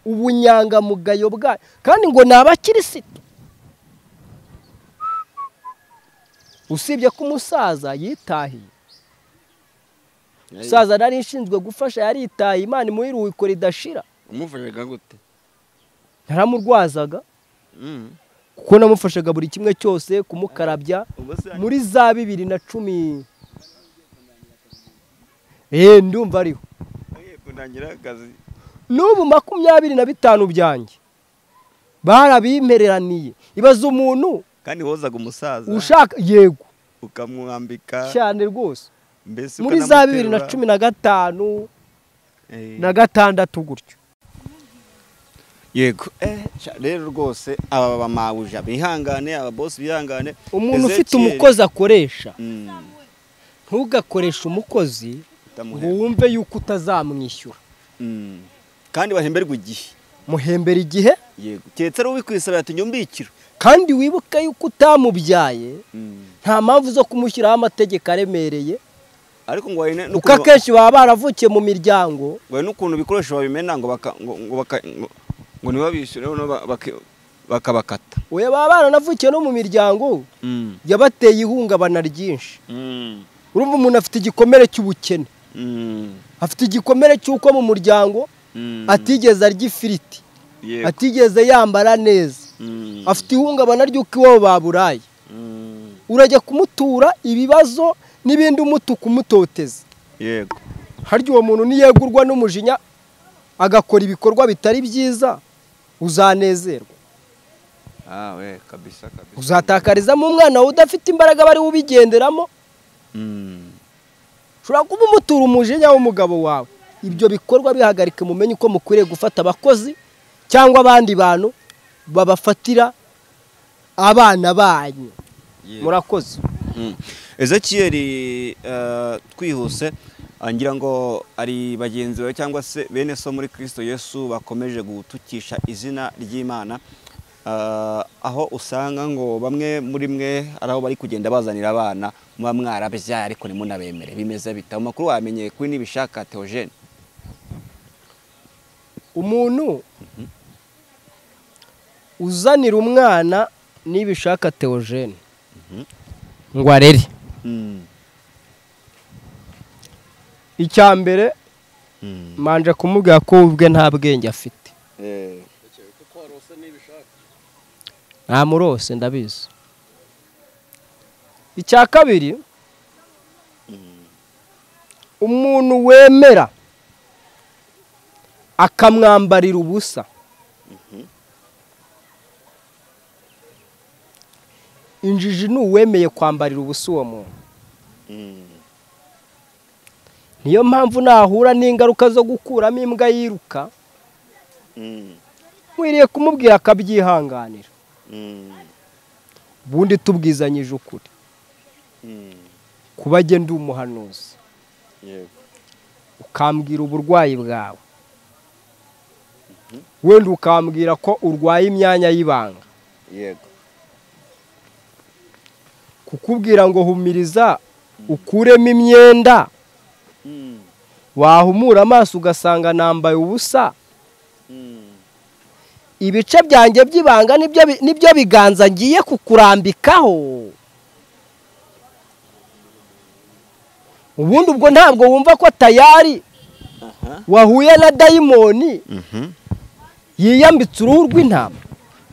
[SPEAKER 1] ubunyangamugayo bwayo kandi ngo ni abakirisitu usibye ko umusaza yitahiye umusaza nari ishinzwe gufasha yaritaye imana imuha iruhuko ridashira
[SPEAKER 2] umufashaga gute
[SPEAKER 1] naramurwazaga
[SPEAKER 2] Mm.
[SPEAKER 1] kuko namufashaga buri kimwe cyose kumukarabya
[SPEAKER 2] ubwo se
[SPEAKER 1] muri za bibiri na cumi eee ndumva ariho
[SPEAKER 2] agiye kunangira akazi
[SPEAKER 1] n'ubu makumyabiri na bitanu byanjye barabimpereraniye ibaza umuntu
[SPEAKER 2] kandi wozaga umusaza
[SPEAKER 1] ushaka yego
[SPEAKER 2] ukamwambika
[SPEAKER 1] cyane rwose
[SPEAKER 2] mbese
[SPEAKER 1] muri za bibiri na cumi na gatanu na gatandatu gutyo
[SPEAKER 2] yego Eh, sha- rero rwose aba bamabuja bihangane aba boss bihangane
[SPEAKER 1] umuntu ufite
[SPEAKER 2] Ezekiel,
[SPEAKER 1] umukozi akoresha
[SPEAKER 2] mm,
[SPEAKER 1] ntugakoreshe umukozi ngo
[SPEAKER 2] utamuhemba.
[SPEAKER 1] wumve yuko utazamwishyura
[SPEAKER 2] Mm. kandi bahemberwa igihe
[SPEAKER 1] muhembera igihe
[SPEAKER 2] yego keretse ari ubikwisaba ati nyumbikiro
[SPEAKER 1] kandi wibuke yuko utamubyaye
[SPEAKER 2] Mm.
[SPEAKER 1] nta mpamvu zo kumushyiraho amategeko aremereye
[SPEAKER 2] ariko ngo hari
[SPEAKER 1] kuko akenshi baba baravukiye mu miryango
[SPEAKER 2] n'ukuntu ibikoresho babimena ngo baka- ngo- ngo baka- ngo- ngo ntibabishyure noneho ba- baki- bakabakata
[SPEAKER 1] oya baba baranavukiye no mu miryango
[SPEAKER 2] Mm.
[SPEAKER 1] yabateye ihungabana ryinshi
[SPEAKER 2] Mm.
[SPEAKER 1] urumva umuntu afite igikomere cy'ubukene
[SPEAKER 2] Mm.
[SPEAKER 1] afite igikomere cy'uko mu muryango
[SPEAKER 2] Mm.
[SPEAKER 1] atigeze arya ifiriti
[SPEAKER 2] Yego.
[SPEAKER 1] atigeze yambara neza
[SPEAKER 2] Mm.
[SPEAKER 1] afite ihungabana ry'uko iwabo baburaye
[SPEAKER 2] Mm.
[SPEAKER 1] urajya kumutura ibibazo n'ibindi umutuka umutoteza
[SPEAKER 2] yego
[SPEAKER 1] harya uwo muntu niyegurwa n'umujinya agakora ibikorwa bitari byiza uzanezerwa
[SPEAKER 2] ah we kabisa kabisa
[SPEAKER 1] uzatakarizamo umwana wawe udafite imbaraga bari ubigenderamo
[SPEAKER 2] Mm.
[SPEAKER 1] ushobora kuba umutura umujinya w'umugabo wawe ibyo bikorwa bihagarike mumenye uko mukwiriye gufata abakozi cyangwa abandi bantu babafatira abana banyu
[SPEAKER 2] Yego.
[SPEAKER 1] murakoze
[SPEAKER 2] Mm. ezekiyeri eh, twihuse ah, ngira ngo ari bagenzi bawe cyangwa se bene so muri kirisito yesu bakomeje gutukisha izina ry'imana Ah, aho usanga ngo bamwe muri mwe ari aho bari kugenda bazanira abana muba mwarabyaye ariko ntimunabemere bimeze bita mu makuru wamenyeye kuri nibishaka teogene
[SPEAKER 1] umuntu uzanira umwana nibishaka teogene ngo arere
[SPEAKER 2] Mm.
[SPEAKER 1] icya mbere
[SPEAKER 2] Mm.
[SPEAKER 1] manje kumubwira ko we ubwe nta bwenge afite
[SPEAKER 2] Eh,
[SPEAKER 1] ntamurose ndabizi icya kabiri umuntu wemera akamwambarira ubusa injiji ni uwemeye kwambarira ubusa uwo muntu
[SPEAKER 2] mm.
[SPEAKER 1] niyo mpamvu nahura n'ingaruka zo gukuramo imbwa yiruka
[SPEAKER 2] Mm.
[SPEAKER 1] nkwiriye kumubwira akabyihanganira
[SPEAKER 2] Mm.
[SPEAKER 1] ubundi tubwizanyije ukuri
[SPEAKER 2] Mm.
[SPEAKER 1] kuba jye ndi umuhanuzi
[SPEAKER 2] Yego.
[SPEAKER 1] ukambwira uburwayi bwawe wenda ukambwira ko urwaye imyanya y'ibanga
[SPEAKER 2] yego
[SPEAKER 1] kukubwira ngo humiriza ukuremo imyenda
[SPEAKER 2] Mm,
[SPEAKER 1] wahumura amaso ugasanga nambaye ubusa
[SPEAKER 2] mm,
[SPEAKER 1] ibice byanjye by'ibanga nibyo bi- nibyo biganza ngiye kukurambikaho ubundi ubwo ntabwo wumva ko tayari
[SPEAKER 2] aha
[SPEAKER 1] wahuye na dayimoni
[SPEAKER 2] Mhm.
[SPEAKER 1] yiyambitse uruhu rw'intama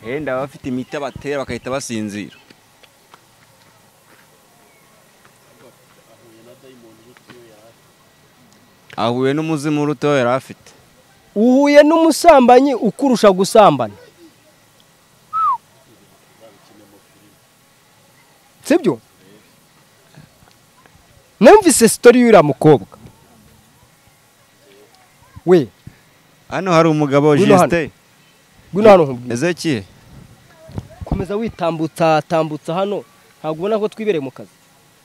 [SPEAKER 2] wenda baba bafite imiti abatera bagahita basinzira ahuye n'umuzimu uruteho yari afite
[SPEAKER 1] uhuye n'umusambanyi ukurusha gusambana sibyo numvise sitori y'uriya mukobwa we
[SPEAKER 2] hano hari umugabo
[SPEAKER 1] Ngwino hano.
[SPEAKER 2] jisite
[SPEAKER 1] ngwino hano nkubwire
[SPEAKER 2] ezekiye
[SPEAKER 1] komeza witambutsa tambutsa hano ntabwo ubona ko twibereye mu kazi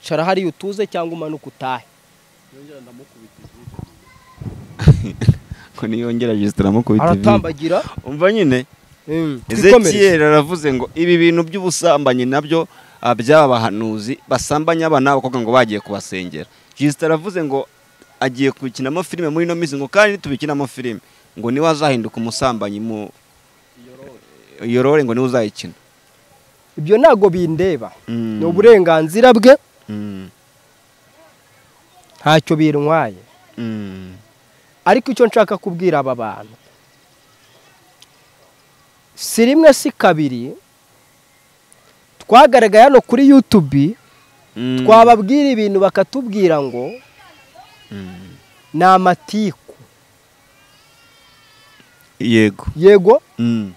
[SPEAKER 1] cara hariya utuze cyangwa umanuka utahe
[SPEAKER 2] ko niyongera jisite aramukubita ivi
[SPEAKER 1] aratambagira
[SPEAKER 2] umva nyine
[SPEAKER 1] Mm, twikomereze.
[SPEAKER 2] ezekiye aravuze ngo ibi bintu by'ubusambanyi nabyo ah, by'aba bahanuzi basambanya abana b'abakobwa ngo bagiye kubasengera jisite aravuze ngo agiye gukinamo filime muri ino minsi ngo kandi nitubikinamo filime ngo niwe azahinduka umusambanyi mu yorore ngo niwe uzayikina
[SPEAKER 1] ibyo ntabwo bindeba
[SPEAKER 2] Mm.
[SPEAKER 1] ni uburenganzira bwe
[SPEAKER 2] Mm,
[SPEAKER 1] ntacyo bintwaye
[SPEAKER 2] mm,
[SPEAKER 1] ariko icyo nshaka kubwira aba bantu si rimwe si kabiri twagaragaye hano kuri yutubi
[SPEAKER 2] mm,
[SPEAKER 1] twababwira ibintu bakatubwira ngo
[SPEAKER 2] mm.
[SPEAKER 1] ni amatiku
[SPEAKER 2] yego
[SPEAKER 1] yego
[SPEAKER 2] Mm,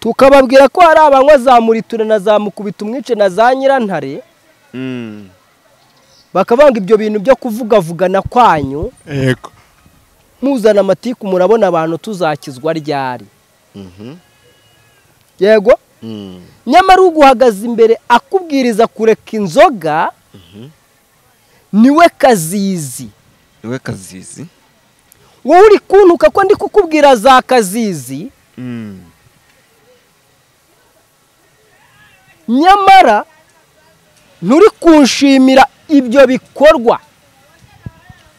[SPEAKER 1] tukababwira ko hari abanywa za muritura na za mukubita umwice na za nyirantare
[SPEAKER 2] mm.
[SPEAKER 1] bakavanga ibyo bintu byo kuvugavugana kwanyu
[SPEAKER 2] yego
[SPEAKER 1] muzana amatiku murabona abantu tuzakizwa ryari
[SPEAKER 2] Mhm,
[SPEAKER 1] yego
[SPEAKER 2] mm,
[SPEAKER 1] nyamara uguhagaze imbere akubwiriza kureka inzoga
[SPEAKER 2] mhm.
[SPEAKER 1] niwe kazizi
[SPEAKER 2] niwe kazizi
[SPEAKER 1] wowe uri kuntuka ko ndi kukubwira za kazizi
[SPEAKER 2] Mm,
[SPEAKER 1] nyamara nturi kunshimira ibyo bikorwa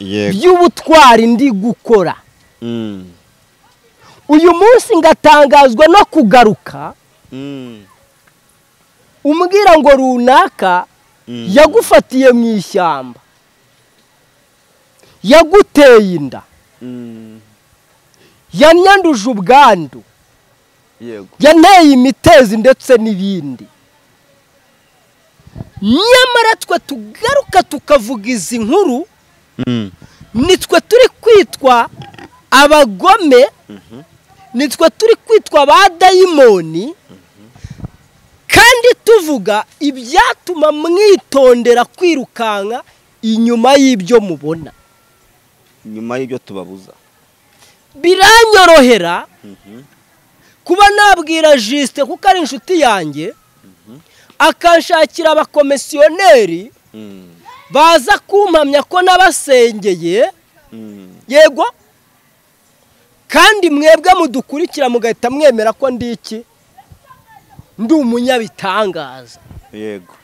[SPEAKER 2] yego
[SPEAKER 1] by'ubutwari ndi gukora
[SPEAKER 2] Mm,
[SPEAKER 1] uyu munsi ngatangazwa no kugaruka
[SPEAKER 2] mm,
[SPEAKER 1] umbwira ngo runaka
[SPEAKER 2] mm.
[SPEAKER 1] yagufatiye mu ishyamba yaguteye inda
[SPEAKER 2] Mm,
[SPEAKER 1] yanyanduje ubwandu
[SPEAKER 2] yego
[SPEAKER 1] yanteye imitezi ndetse n'ibindi nyamara twe tugaruka tukavuga izi nkuru
[SPEAKER 2] Mm.
[SPEAKER 1] nitwe turi kwitwa abagome nitwe turi kwitwa ba dayimoni kandi tuvuga ibyatuma mwitondera kwirukanka inyuma y'ibyo mubona
[SPEAKER 2] nyuma y'ibyo tubabuza
[SPEAKER 1] biranyorohera kuba nabwira jisite kuko ari inshuti yanjye akanshakira abakomisiyoneri
[SPEAKER 2] Mm,
[SPEAKER 1] baza kumpamya ko n'abasengeye
[SPEAKER 2] mm,
[SPEAKER 1] yego kandi mwebwe mudukurikira mugahita mwemera ko ndi iki ndi umunyabitangaza
[SPEAKER 2] yego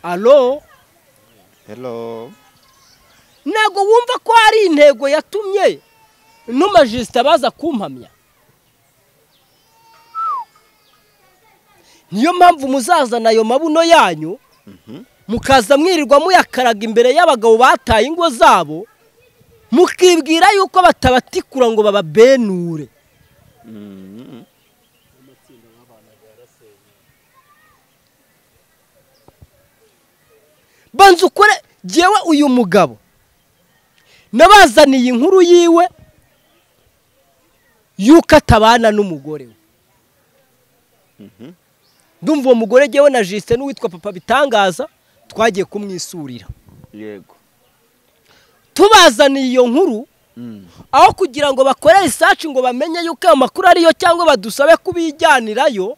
[SPEAKER 1] alo
[SPEAKER 2] hello
[SPEAKER 1] ntabwo wumva ko hari intego yatumye n'umajisita baza kumpamya niyo mpamvu muzazana ayo mabuno yanyu
[SPEAKER 2] Mhm.
[SPEAKER 1] mukaza mwirirwa muyakaraga imbere y'abagabo bataye ingo zabo mukibwira yuko batabatikura ngo bababenure
[SPEAKER 2] Mm,
[SPEAKER 1] banza ukore jyewe uyu mugabo nabazaniye inkuru yiwe yuko atabana n'umugore we
[SPEAKER 2] mhm.
[SPEAKER 1] ndumva uwo mugore jyewe na jisite n'uwitwa papa bitangaza twagiye kumwisurira
[SPEAKER 2] yego
[SPEAKER 1] tubazaniye iyo nkuru
[SPEAKER 2] Mm,
[SPEAKER 1] aho kugira ngo bakore risaci ngo bamenye yuko ayo makuru ariyo cyangwa badusabe kubijyanirayo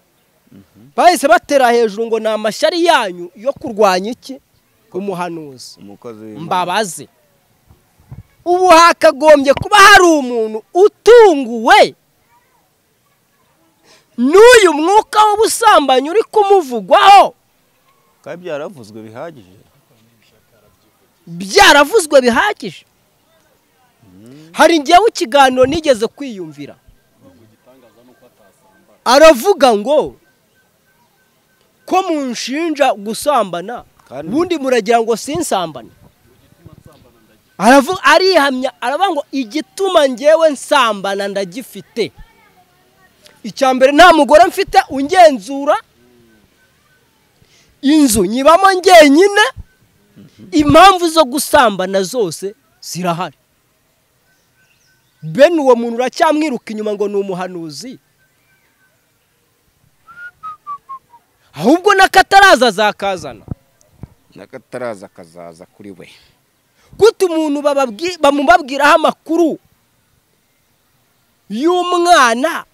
[SPEAKER 1] bahise batera hejuru ngo ni amashyari yanyu yo kurwanya iki umuhanuzi
[SPEAKER 2] umukozi w'Imana.
[SPEAKER 1] mbabaze ubu hakagombye kuba hari umuntu utunguwe n'uyu mwuka w'ubusambanyi uri kumuvugwaho
[SPEAKER 2] kandi byaravuzwe bihagije
[SPEAKER 1] byaravuzwe bihagije hari njyewe ikiganiro nigeze kwiyumvira aravuga ngo ko munshinja gusambana
[SPEAKER 2] Kandi-
[SPEAKER 1] ubundi muragira ngo sinsambane aravuga arihamya aravuga ngo igituma njyewe nsambana ndagifite icya mbere nta mugore mfite ungenzura inzu nyibamo njyenyine impamvu zo gusambana zose zirahari bene uwo muntu uracyamwiruka inyuma ngo ni umuhanuzi ahubwo n'akataraza azakazana
[SPEAKER 2] n'akataraza kazaza kuri we
[SPEAKER 1] gute umuntu bababwi- bamubabwiraho amakuru y'umwana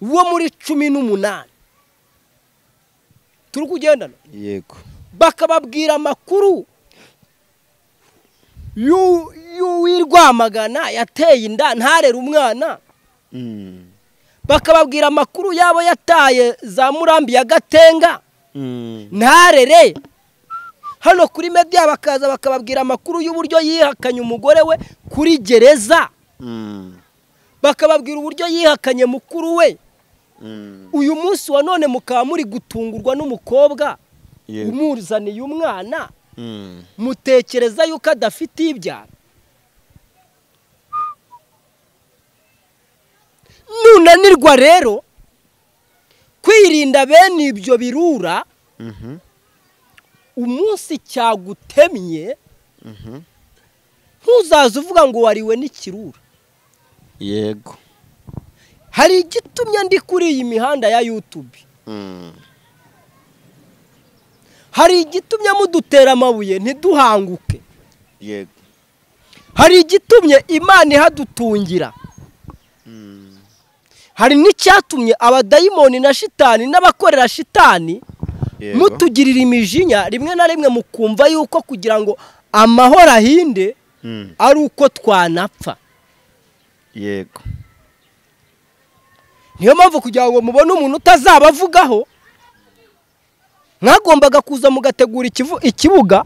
[SPEAKER 1] wo muri cumi n'umunani turi kugendana
[SPEAKER 2] yego
[SPEAKER 1] bakababwira amakuru y'u- y'uwirwamagana yateye inda ntarere umwana
[SPEAKER 2] Mm.
[SPEAKER 1] bakababwira amakuru y'abo yataye za murambi ya gatenga
[SPEAKER 2] Mm.
[SPEAKER 1] ntarere hano kuri media bakaza bakababwira amakuru y'uburyo yihakanye umugore we kuri gereza
[SPEAKER 2] Mm.
[SPEAKER 1] bakababwira uburyo yihakanye mukuru we
[SPEAKER 2] Mm.
[SPEAKER 1] uyu munsi wa none mukaba muri gutungurwa n'umukobwa
[SPEAKER 2] Yego.
[SPEAKER 1] umuzaniye umwana
[SPEAKER 2] Mm.
[SPEAKER 1] mutekereza yuko adafite ibyara nunanirwa rero kwirinda bene ibyo birura
[SPEAKER 2] Mhm.
[SPEAKER 1] umunsi cyagutemye
[SPEAKER 2] Mhm.
[SPEAKER 1] ntuzaze uvuga ngo wariwe n'ikirura
[SPEAKER 2] yego
[SPEAKER 1] hari igitumye ndi kuri iyi mihanda ya yutubi
[SPEAKER 2] Mm.
[SPEAKER 1] hari igitumye mudutera amabuye ntiduhanguke
[SPEAKER 2] yego
[SPEAKER 1] hari igitumye imana ihadutungira
[SPEAKER 2] Mm.
[SPEAKER 1] hari n'icyatumye abadayimoni na shitani n'abakorera shitani
[SPEAKER 2] Yego.
[SPEAKER 1] mutugirira imijinya rimwe na rimwe mukumva yuko kugira ngo amahoro ahinde
[SPEAKER 2] Mm.
[SPEAKER 1] ari uko twanapfa
[SPEAKER 2] yego
[SPEAKER 1] niyo mpamvu kugira ngo mubone umuntu utazabavugaho mwagombaga kuza mugategura ikivu- ikibuga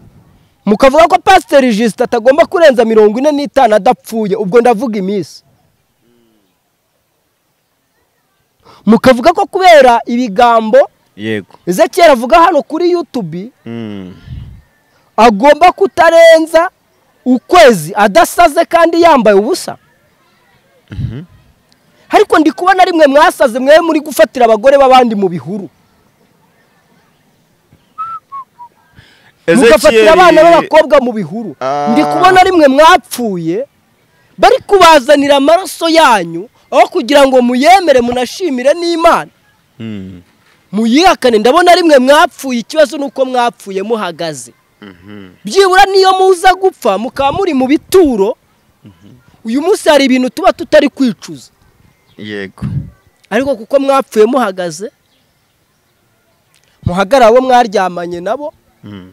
[SPEAKER 1] mukavuga ko pasiteri jisita atagomba kurenza mirongo ine n'itanu adapfuye ubwo ndavuga iminsi mukavuga ko kubera ibigambo
[SPEAKER 2] yego
[SPEAKER 1] ezekiyeli avuga hano kuri yutubi
[SPEAKER 2] Mm.
[SPEAKER 1] agomba kutarenza ukwezi adasaze kandi yambaye ubusa ariko ndi kubona rimwe mwasaze mwe muri gufatira abagore b'abandi mu bihuru mugafatira abana b'abakobwa mu bihuru
[SPEAKER 2] Ah.
[SPEAKER 1] ndi kubona rimwe mwapfuye bari kubazanira amaraso yanyu aho kugira ngo muyemere munashimire n'imana
[SPEAKER 2] Mm.
[SPEAKER 1] muyihakane ndabona rimwe mwapfuye ikibazo ni uko mwapfuye muhagaze
[SPEAKER 2] Mhm.
[SPEAKER 1] byibura niyo muza gupfa mukaba muri mu bituro uyu munsi hari ibintu tuba tutari kwicuza
[SPEAKER 2] yego
[SPEAKER 1] ariko kuko mwapfuye muhagaze muhagarare abo mwaryamanye nabo
[SPEAKER 2] Mm.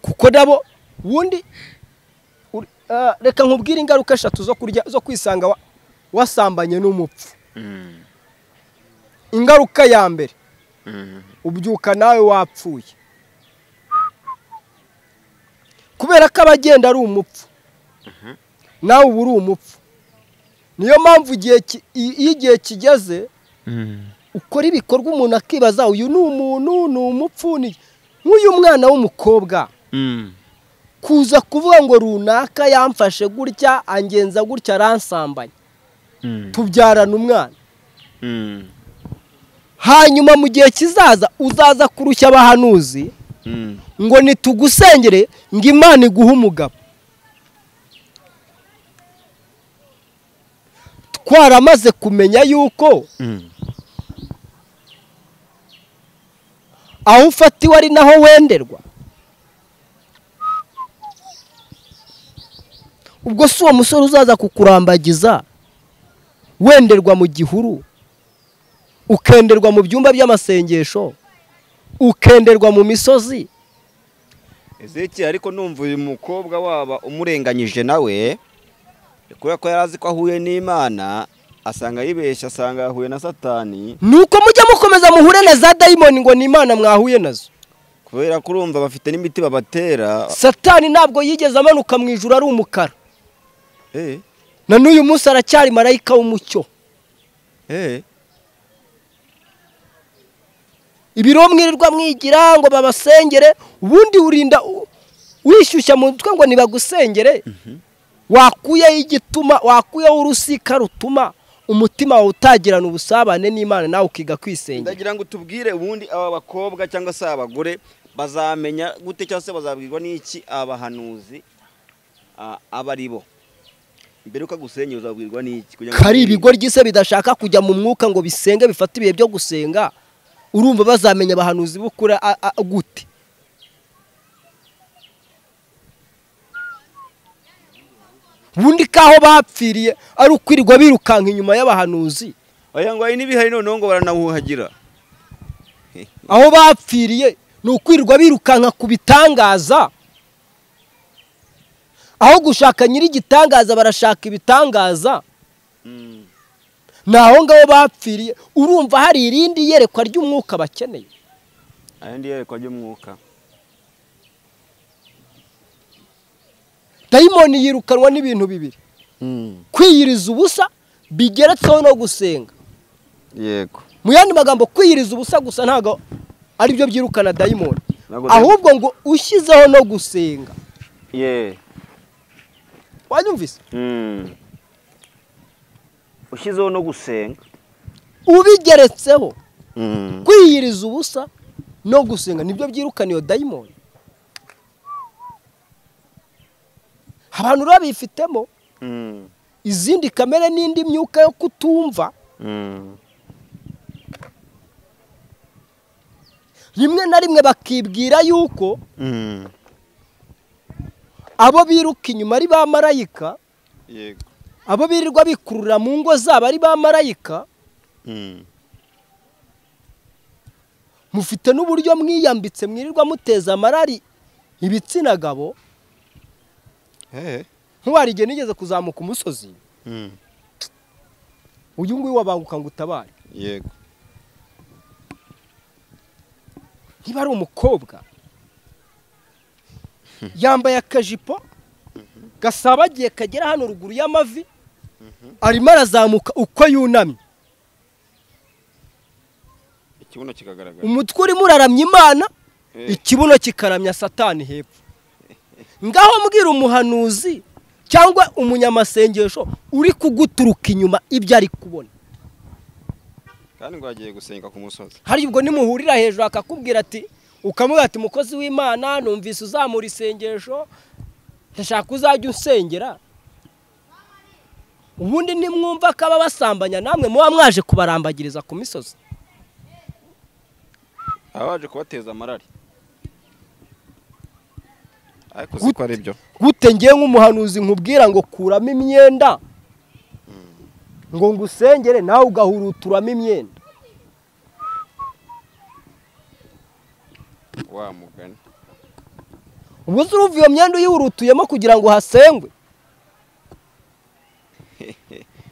[SPEAKER 1] kuko nabo ubundi uri- ah, reka nkubwire ingaruka eshatu zo kurya zo kwisanga wa- wasambanye n'umupfu
[SPEAKER 2] Mm.
[SPEAKER 1] ingaruka ya mbere
[SPEAKER 2] Mm.
[SPEAKER 1] ubyuka nawe wapfuye kubera ko abagenda ari umupfu nawe uba uri umupfu niyo mpamvu igihe ki- i- iyo igihe kigeze
[SPEAKER 2] Mm.
[SPEAKER 1] ukora ibikorwa umuntu akibaza uyu ni umuntu ni umupfu ni iki?" nk'uyu mwana w'umukobwa
[SPEAKER 2] Mm.
[SPEAKER 1] kuza kuvuga ngo runaka yamfashe gutya angenza gutya aransambanya
[SPEAKER 2] Mm.
[SPEAKER 1] tubyarana umwana
[SPEAKER 2] Mm.
[SPEAKER 1] hanyuma mu gihe kizaza uzaza kurushya abahanuzi
[SPEAKER 2] Mm.
[SPEAKER 1] ngo nitugusengere ngo imana iguhe umugabo twaramaze kumenya yuko
[SPEAKER 2] Mm.
[SPEAKER 1] aho ufatiwe ari naho wenderwa ubwo si uwo musore uzaza kukurambagiza wenderwa mu gihuru ukenderwa mu byumba by'amasengesho ukenderwa mu misozi
[SPEAKER 2] ezeki ariko numva uyu mukobwa waba umurenganyije nawe kubera ko yari azi ko ahuye n'imana asanga yibeshya asanga yahuye na satani
[SPEAKER 1] nuko mujya mukomeza muhure na za dayimoni ngo ni imana mwahuye nazo
[SPEAKER 2] kubera ko urumva bafite n'imiti babatera
[SPEAKER 1] satani ntabwo yigeze amanuka mu ijoro ari umukara
[SPEAKER 2] eh
[SPEAKER 1] na n'uyu munsi aracyari marayika w'umucyo
[SPEAKER 2] eh
[SPEAKER 1] ibiro mwirirwa mwigira ngo babasengere ubundi urinda u- wishyushya mu mutwe ngo ntibagusengere wakuyeho igituma wakuyeho urusika rutuma umutima wawe utagirana ubusabane n'imana nawe ukiga kwisengera
[SPEAKER 2] ndagira ngo tubwire ubundi aba bakobwa cyangwa se abagore bazamenya gute cyangwa se bazabwirwa n'iki abahanuzi ah, aba ari bo mbere uko agusenya uzabwirwa n'iki kugira ngo-
[SPEAKER 1] kari ibigo ry'ise bidashaka kujya mu mwuka ngo bisenge bifate ibihe byo gusenga urumva bazamenya abahanuzi b'ukuri a- a- gute ubundi kaho bapfiriye ari ukwirirwa birukanka inyuma y'abahanuzi
[SPEAKER 2] oya ngo hari n'ibihari noneho ngo baranawuhagira
[SPEAKER 1] aho bapfiriye ni ukwirirwa birukanka ku bitangaza aho gushaka nyir'igitangaza barashaka ibitangaza
[SPEAKER 2] Mm.
[SPEAKER 1] ni aho ngaho bapfiriye urumva hari irindi yerekwa ry'umwuka bakeneye
[SPEAKER 2] ayandi yerekwa ry'umwuka
[SPEAKER 1] dayimoni yirukanwa n'ibintu bibiri kwiyiriza ubusa bigeretseho no gusenga
[SPEAKER 2] yego
[SPEAKER 1] mu yandi magambo kwiyiriza ubusa gusa ntabwo aribyo byirukana dayimoni
[SPEAKER 2] Ntabwo dayi-
[SPEAKER 1] ahubwo ngo ushyizeho no gusenga
[SPEAKER 2] ye
[SPEAKER 1] wanyumvise
[SPEAKER 2] Mm. ushyizeho no gusenga
[SPEAKER 1] ubigeretseho
[SPEAKER 2] Mm.
[SPEAKER 1] kwiyiriza ubusa no gusenga nibyo byirukana iyo dayimoni abantu rero bifitemo
[SPEAKER 2] Mm.
[SPEAKER 1] izindi kamere n'indi myuka yo kutumva
[SPEAKER 2] Mm.
[SPEAKER 1] rimwe na rimwe bakibwira yuko
[SPEAKER 2] Mm.
[SPEAKER 1] abo biruka inyuma ari ba marayika
[SPEAKER 2] yego
[SPEAKER 1] abo birirwa bikurura mu ngo zabo ari ba marayika
[SPEAKER 2] Mm.
[SPEAKER 1] mufite n'uburyo mwiyambitse mwirirwa muteza amarari ibitsina gabo
[SPEAKER 2] Eh.
[SPEAKER 1] nk'uwari igihe nigeze kuzamuka umusozi
[SPEAKER 2] Mm.
[SPEAKER 1] uyu nguyu wabanguka ngo utabare
[SPEAKER 2] yego
[SPEAKER 1] niba ari umukobwa yambaye akajipo gasabagiye kagera hano ruguru y'amavi arimo arazamuka uko yunamye
[SPEAKER 2] ikibuno kikagaragara
[SPEAKER 1] umutwe urimo uraramya imana
[SPEAKER 2] Eh.
[SPEAKER 1] ikibuno kikaramya satani hepfo ngaho mbwira umuhanuzi cyangwa umunyamasengesho uri kuguturuka inyuma ibyo ari kubona
[SPEAKER 2] kandi ngo agiye gusenga ku musozi
[SPEAKER 1] hari ubwo nimuhurira hejuru akakubwira ati ukamubwira ati mukozi w'imana numvise uzamura isengesho ndashaka uzajya unsengera ubundi nimwumva ko basambanya namwe muba mwaje kubarambagiriza ku misozi
[SPEAKER 2] aba baje kubateza amarari ariko
[SPEAKER 1] Gute?
[SPEAKER 2] ko ari byo
[SPEAKER 1] gute ngewe nk'umuhanuzi nkubwira ngo kuramo imyenda ngo ngusengere nawe ugahuruturamo imyenda
[SPEAKER 2] wa mugani
[SPEAKER 1] ubu se uruva iyo myenda uyihurutuyemo kugira ngo hasengwe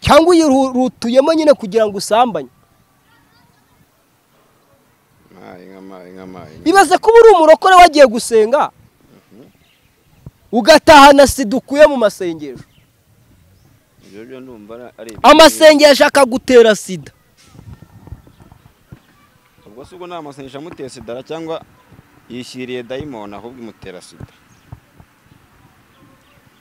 [SPEAKER 1] cyangwa uyihurutuyemo nyine kugira ngo usambanye
[SPEAKER 2] mayi nk'amayi nk'amayi
[SPEAKER 1] ibaze kuba uri umurokore wagiye gusenga ugatahana sida ukuye mu masengesho
[SPEAKER 2] ibyo byo ndumva ari- ari ibyo-
[SPEAKER 1] amasengesho akagutera sida
[SPEAKER 2] ubwo se ubwo nta masengesho amuteye sidara cyangwa yishyiriye dayimoni ahubwo imutera sida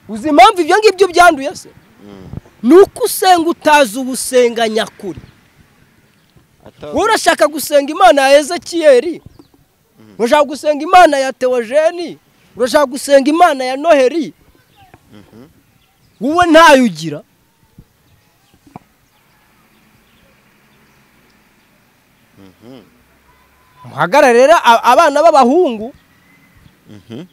[SPEAKER 1] uzi impamvu ibyo ngibyo byanduye se
[SPEAKER 2] Mm.
[SPEAKER 1] ni uko usenga utazi ubusenga nyakuri
[SPEAKER 2] Ata-
[SPEAKER 1] wowe urashaka gusenga imana ya ezekiyeri urashaka gusenga imana ya teogeni urashaka gusenga imana ya noheri wowe ntayo ugira
[SPEAKER 2] Mhm.
[SPEAKER 1] muhagarare rero a- abana b'abahungu
[SPEAKER 2] Mhm.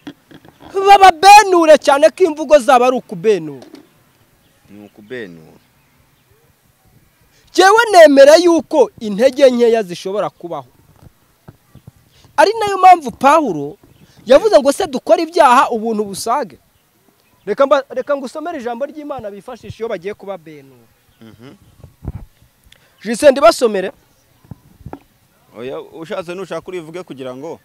[SPEAKER 1] bababenure cyane ko imvugo zabo ari ukubenura
[SPEAKER 2] ni ukubenura
[SPEAKER 1] njyewe nemera yuko intege nkeya zishobora kubaho ari nayo mpamvu pawulo yavuze ngo se dukore ibyaha ubuntu busage reka mba- reka ngo usomere ijambo ry'imana bifashisha iyo bagiye kuba benura jise ndibasomere
[SPEAKER 2] oya ushatse nushaka urivuge kugira ngo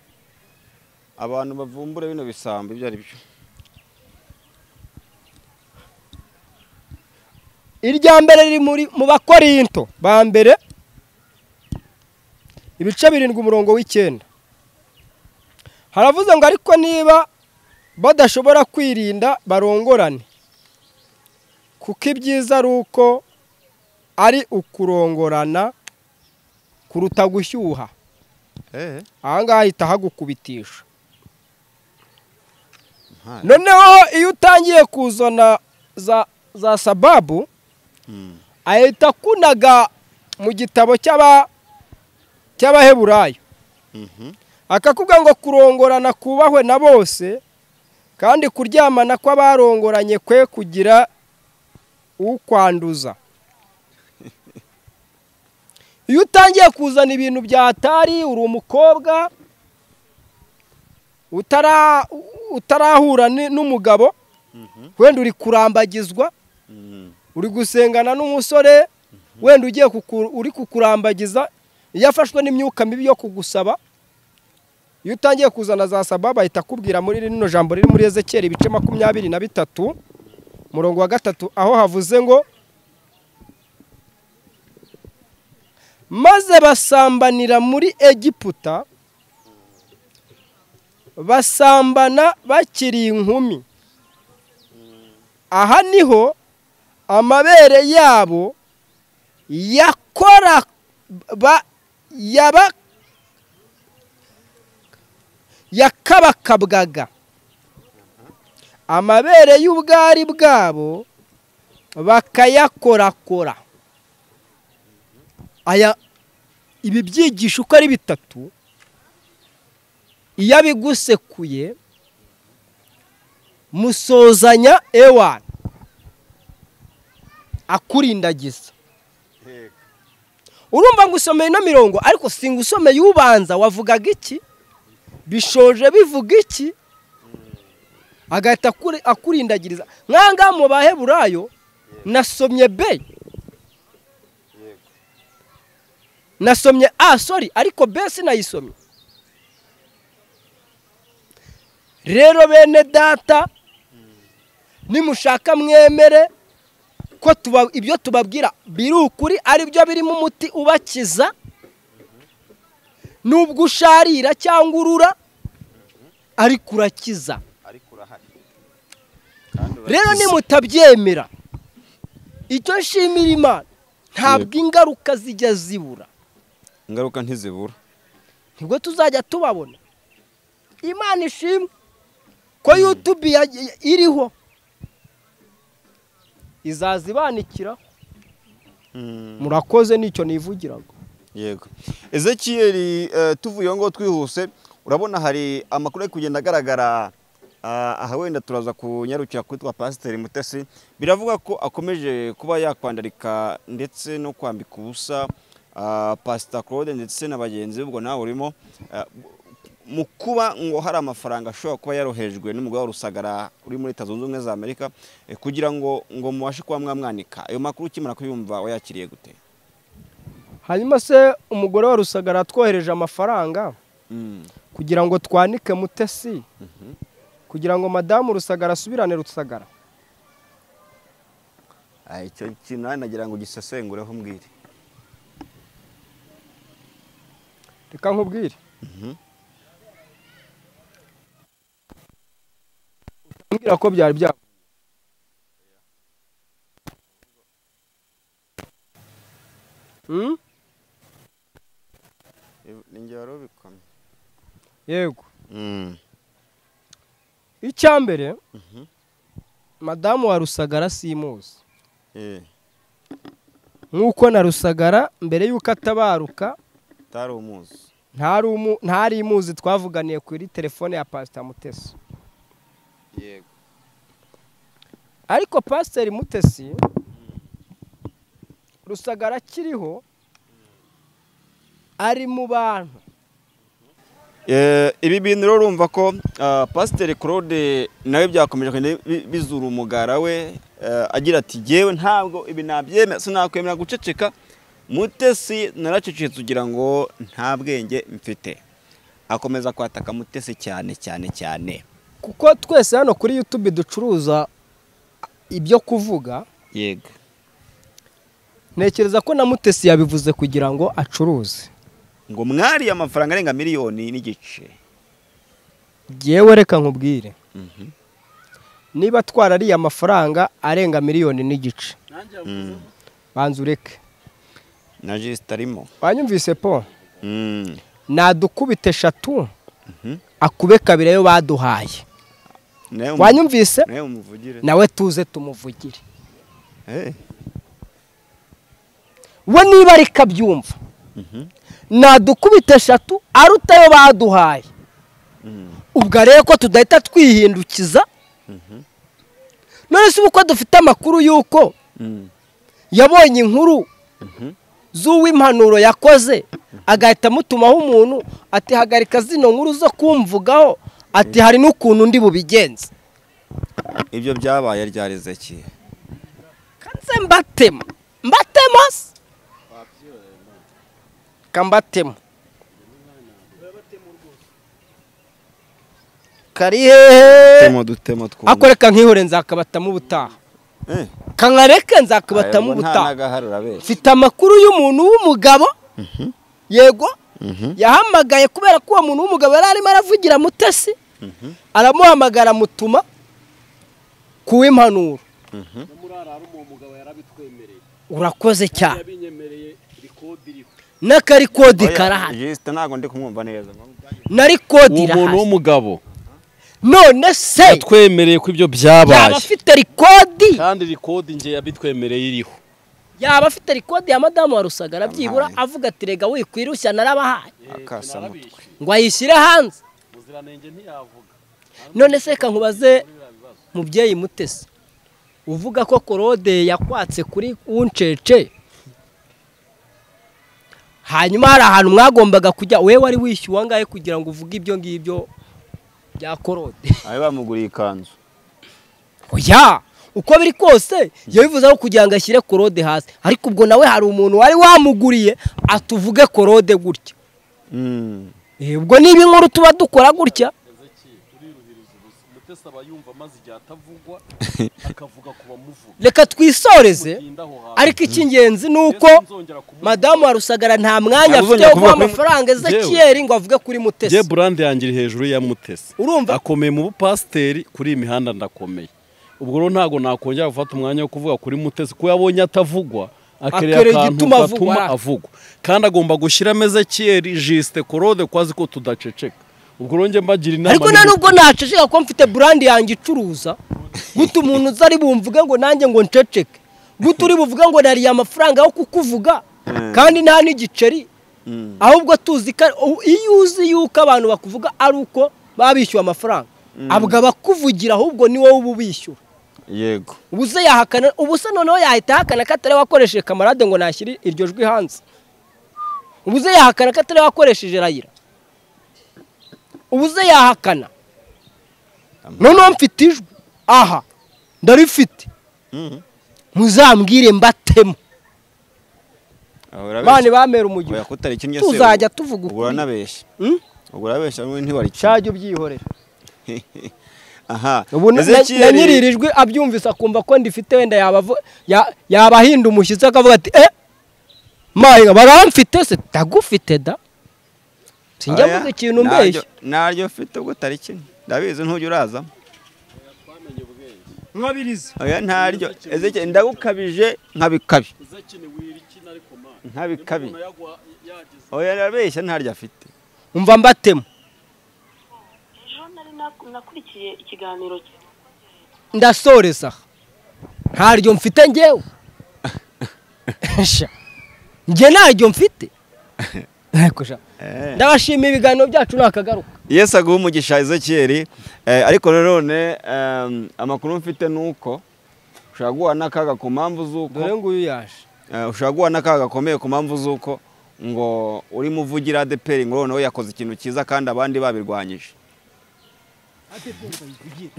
[SPEAKER 2] abantu bavumbure bino bisambo ibyo ari byo
[SPEAKER 1] irya mbere riri muri mu bakorinto ba mbere ibice birindwi umurongo w'icyenda haravuze ngo ariko niba badashobora kwirinda barongorane kuko ibyiza ari uko ari ukurongorana kuruta gushyuha aha ngaha ahita hagukubitisha
[SPEAKER 2] Mpari.
[SPEAKER 1] noneho iyo utangiye kuzana za za sababu
[SPEAKER 2] Mm.
[SPEAKER 1] ahita akunaga mu gitabo cy'aba cy'abaheburayo
[SPEAKER 2] Mhm.
[SPEAKER 1] akakubwira ngo kurongorana kubahwe na bose kandi kuryamana kw'abarongoranye kwe kugira ukwanduza iyo utangiye kuzana ibintu byatari uri umukobwa utara utarahura ni- n'umugabo
[SPEAKER 2] Mhm.
[SPEAKER 1] wenda uri kurambagizwa
[SPEAKER 2] Mm.
[SPEAKER 1] uri gusengana n'umusore wenda ugiye kuku- uri kukurambagiza iyo afashwe n'imyuka mibi yo kugusaba iyo utangiye kuzana za sababu ahita akubwira muri rino jambo riri muri ezekiyeli ibice makumyabiri na bitatu umurongo wa gatatu aho havuze ngo maze basambanira muri egiputa basambana bakiri inkumi aha niho amabere yabo yakora ba- yaba yakabakabwaga amabere y'ubwari bwabo bakayakorakora aya ibi byigisho uko ari bitatu iyo abigusekuye musozanya ewana akurindagiza urumva ngo usomeye ino mirongo ariko singa usomeye ubanza wavugaga iki bishoje bivuga iki agahita akuri- akurindagiriza nk'ahangaha mu baheburayo nasomye b nasomye a sorry ariko b sinayisomye rero bene data nimushaka mwemere ko tuba- ibyo tubabwira biri ukuri ari byo birimo umuti ubakiza nubwo usharira cyangwa urura ariko urakiza
[SPEAKER 2] ariko urahari kandi
[SPEAKER 1] rero
[SPEAKER 2] urakize.
[SPEAKER 1] nimutabyemera icyo nshimira imana ntabwo ingaruka zijya zibura
[SPEAKER 2] ingaruka ntizibura
[SPEAKER 1] nibwo tuzajya tubabona imana ishimwe ko yutubi ya- iriho izaza ibanikiraho
[SPEAKER 2] Mm.
[SPEAKER 1] murakoze nicyo nivugiraga
[SPEAKER 2] yego ezekiyeli eh, tuvuye aho ngaho twihuse urabona hari amakuru ari kugenda agaragara ah, aha wenda turaza kunyarukira kuri twa pasiteri mutesi biravuga ko akomeje kuba yakwandarika ndetse no kwambika ubusa ah, pasita claude ndetse na bagenzi be ubwo nawe urimo ah, mu kuba ngo hari amafaranga ashobora kuba yarohejwe n'umugabo rusagara uri muri leta zunze ubumwe za amerika eh, kugira ngo ngo mubashe kuba mwamwanika ayo makuru ukimara kuyumva wayakiriye gute
[SPEAKER 1] hanyuma se umugore wa rusagara twohereje amafaranga
[SPEAKER 2] Mm.
[SPEAKER 1] kugira ngo twanike mutesi
[SPEAKER 2] Mhm.
[SPEAKER 1] kugira ngo madamu rusagara asubirane rusagara
[SPEAKER 2] Ah, icyo kintu nawe nagira ngo ugisesengureho mbwire
[SPEAKER 1] reka nkubwire
[SPEAKER 2] Mhm.
[SPEAKER 1] mbwira ko byari bya Hmm?
[SPEAKER 2] ni njye wari ubikomye
[SPEAKER 1] yego icya mbere
[SPEAKER 2] Mhm.
[SPEAKER 1] madamu wa rusagara simuzi nk'uko na rusagara mbere y'uko atabaruka
[SPEAKER 2] utari umuzi
[SPEAKER 1] ntari umu- ntari imuzi twavuganiye kuri telefone ya pasita mutesi
[SPEAKER 2] yego
[SPEAKER 1] ariko pasiteri mutesi rusagara akiriho ari mu bantu
[SPEAKER 2] ibi bintu rero urumva ko pasiteri claude nawe byakomeje bizura umugara we agira ati yewe ntabwo ibi nabyemera sinakwemera guceceka mutesi naracecetse kugira ngo nta bwenge mfite akomeza kwataka mutesi cyane cyane cyane
[SPEAKER 1] kuko twese hano kuri yutube ducuruza ibyo kuvuga
[SPEAKER 2] yego
[SPEAKER 1] ntekereza ko na mutesi yabivuze kugira ngo acuruze
[SPEAKER 2] ngo mwariye amafaranga arenga miliyoni n'igice
[SPEAKER 1] yewe reka nkubwire niba twarariye amafaranga arenga miliyoni n'igice banza ureke
[SPEAKER 2] na jisita arimo
[SPEAKER 1] wanyumvise po nadukubita eshatu akube kabiri ayo baduhaye wanyumvise
[SPEAKER 2] nawe muvugire
[SPEAKER 1] nawe tuze tumuvugire we niba ari kabyumva nadukubita eshatu aruta ayo baduhaye ubwo rero ko tudahita twihindukiza none se uko dufite amakuru y'uko yabonye inkuru z'uw'impanuro yakoze agahita amutumaho umuntu ati hagarika zino nkuru zo kumvugaho ati hari n'ukuntu undi bubigenze
[SPEAKER 2] ibyo byabaye ryareze ki
[SPEAKER 1] kanze mbatema mbatema se kambatema kari hehe
[SPEAKER 2] dutemo dutemo twumva
[SPEAKER 1] akoreka nkihore nzakabatamo ubutaha
[SPEAKER 2] Eh,
[SPEAKER 1] kankareke nzakabatamo
[SPEAKER 2] ayobwa nta
[SPEAKER 1] ubutaha
[SPEAKER 2] n'agaharura be
[SPEAKER 1] mfite amakuru y'umuntu w'umugabo yego yahamagaye kubera ko uwo muntu w'umugabo yari arimo aravugira mutesi aramuhamagara mutuma ku w'impanuro
[SPEAKER 3] no muri arara uwo mugabo yarabitwemereye
[SPEAKER 1] urakoze cyane
[SPEAKER 3] yabinyemereye rikodi iriho
[SPEAKER 1] n'akari kode
[SPEAKER 2] Oya,
[SPEAKER 1] karahari
[SPEAKER 2] jisita ntabwo ndi kumwumva neza
[SPEAKER 1] nari kode
[SPEAKER 3] uwo muntu
[SPEAKER 1] irahari
[SPEAKER 3] w'umugabo
[SPEAKER 1] none se
[SPEAKER 3] yatwemereye ko ibyo
[SPEAKER 1] yaba
[SPEAKER 3] byabaye
[SPEAKER 1] afite rikodi
[SPEAKER 3] kandi rikodi njye yabitwemereye iriho
[SPEAKER 1] yaba afite rikodi ya madamu wa rusagara byibura
[SPEAKER 2] Yamuhaye.
[SPEAKER 1] avuga ati rega wikwirushya narabahaye
[SPEAKER 2] akasa mutwe
[SPEAKER 1] ngo ayishyire hanze
[SPEAKER 3] muziranenge ntiyavuga
[SPEAKER 1] none se reka nkubaze mubyeyi mutesi uvuga ko korode yakwatse kuri uncece hanyuma hari ahantu mwagombaga kujya wowe wari wishyuwe angahe kugira ngo uvuge ibyo ngibyo bya korode
[SPEAKER 2] abe bamuguriye ikanzu
[SPEAKER 1] oya uko biri kose yabivuze aho kugira ngo ashyire korode hasi ariko ubwo nawe hari umuntu wari wamuguriye atuvuge korode gutya
[SPEAKER 2] Mm.
[SPEAKER 1] Eh, ubwo niba inkuru tuba dukora gutya
[SPEAKER 3] mutesi aba yumva amaze igihe atavugwa akavuga ku bamuvuga
[SPEAKER 1] reka twisoreze
[SPEAKER 3] mugenda aho hantu
[SPEAKER 1] ariko icy'ingenzi ni uko
[SPEAKER 3] Mbese nzongera kumuvuga.
[SPEAKER 1] madamu wa rusagara nta mwanya afite
[SPEAKER 2] Ntabwo uzongera
[SPEAKER 1] wo guha
[SPEAKER 2] kuvuga kuri-
[SPEAKER 1] amafaranga ezekiyeri ngo avuge kuri
[SPEAKER 3] Jye
[SPEAKER 1] mutesi
[SPEAKER 3] burande yanjye iri hejuru ya mutesi
[SPEAKER 1] Urumva?
[SPEAKER 3] akomeye mu bupasiteri kuri iyi mihanda ndakomeye ubwo rero ntabwo nakongera gufata umwanya wo kuvuga kuri mutesi kuko yabonye atavugwa
[SPEAKER 1] Akereye
[SPEAKER 3] akereye akantu
[SPEAKER 1] igituma avugwa,
[SPEAKER 3] gatuma
[SPEAKER 1] ara.
[SPEAKER 3] avugwa kandi agomba gushyiramo ezekiyeri jisite korode ko azi ko tudaceceka ubwo rero njye mbagira inama
[SPEAKER 1] ariko
[SPEAKER 3] ni
[SPEAKER 1] nta
[SPEAKER 3] uko-
[SPEAKER 1] nubwo naceceka ko mfite burandi yanjye icuruza guta umuntu uza ari bumvuge ngo nanjye ngo nceceke guta uri buvuge ngo nariye amafaranga yo kukuvuga kandi nta n'igiceri ahubwo tuzi ko u- iyo uzi yuko abantu bakuvuga ari uko baba bishyuwe amafaranga abwo abakuvugira ahubwo ni wowe uba ubishyura
[SPEAKER 2] yego
[SPEAKER 1] ubuze yahakana ubusa noneho yahita ahakana ko atari we wakoresheje kamarade ngo nashyire iryo jwi hanze ubuze yahakana ko atari we wakoresheje rayira ubuze yahakana noneho mfite ijwi aha ndarifite
[SPEAKER 2] Mhm.
[SPEAKER 1] muzambwire mbatemo
[SPEAKER 2] Aho urabeshya.
[SPEAKER 1] bane bamera umujyi
[SPEAKER 2] Oya, kutari ikindi
[SPEAKER 1] Tuzajya tuvuga
[SPEAKER 2] ukuri
[SPEAKER 1] ukuri.
[SPEAKER 2] ubwo uranabeshya
[SPEAKER 1] Hmm?
[SPEAKER 2] ubwo urabeshya wowe ntiwarikina
[SPEAKER 1] cyajya ubyihorera
[SPEAKER 2] aha
[SPEAKER 1] ubu na-
[SPEAKER 2] Ezekiel-
[SPEAKER 1] na nyiri iri jwi abyumvise akumva ko ndifite wenda yabavu- ya- yabahinda umushyitsi akavuga ati eh mahinga baramfite se tagufite da sinjya
[SPEAKER 2] Oya,
[SPEAKER 1] mvuga ikintu
[SPEAKER 2] naryo-
[SPEAKER 1] mbeshya
[SPEAKER 2] naryo ufite ubwo utari kimwe ndabizi ntujya uraza
[SPEAKER 1] mwabiriza
[SPEAKER 2] oya ntaryo ezekiyeli ndagukabije nkabikabi nkabikabi oya arabeshya ntaryo afite
[SPEAKER 1] umva mbatemo
[SPEAKER 4] ejo nari nak- nakurikiye ikiganiro cye
[SPEAKER 1] ndasoreza aha ntaryo mfite ngewe Sha, njye ntaryo mfite Ariko sha,
[SPEAKER 2] Eh.
[SPEAKER 1] ndabashima ibiganiro byacu nakagaruka
[SPEAKER 2] yesu aguha umugisha ezekiyeli Eh, ariko nanone ehm, amakuru mfite ni uko ushobora guhura n'akaga ku mpamvu z'uko
[SPEAKER 1] dore nguyu yaje
[SPEAKER 2] Eh, ushobora guhura n'akaga gakomeye ku mpamvu z'uko ngo uri muvugira adeperi ngo noneho yakoze ikintu cyiza kandi abandi babirwanyije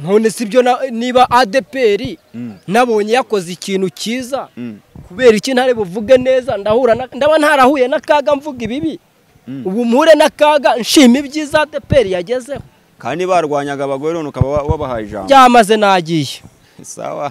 [SPEAKER 1] none si byo na- niba adeperi
[SPEAKER 2] Mm.
[SPEAKER 1] nabonye yakoze ikintu cyiza
[SPEAKER 2] Mm.
[SPEAKER 1] kubera iki ntare buvuge neza ndahura na- ndaba ntarahuye n'akaga mvuga ibibi
[SPEAKER 2] Mm.
[SPEAKER 1] ubu mpure n'akaga nshima ibyiza adeperi yagezeho
[SPEAKER 2] kandi barwanyaga abagore none ukaba wa- wabahaye ijambo
[SPEAKER 1] byamaze nagiye
[SPEAKER 2] sawa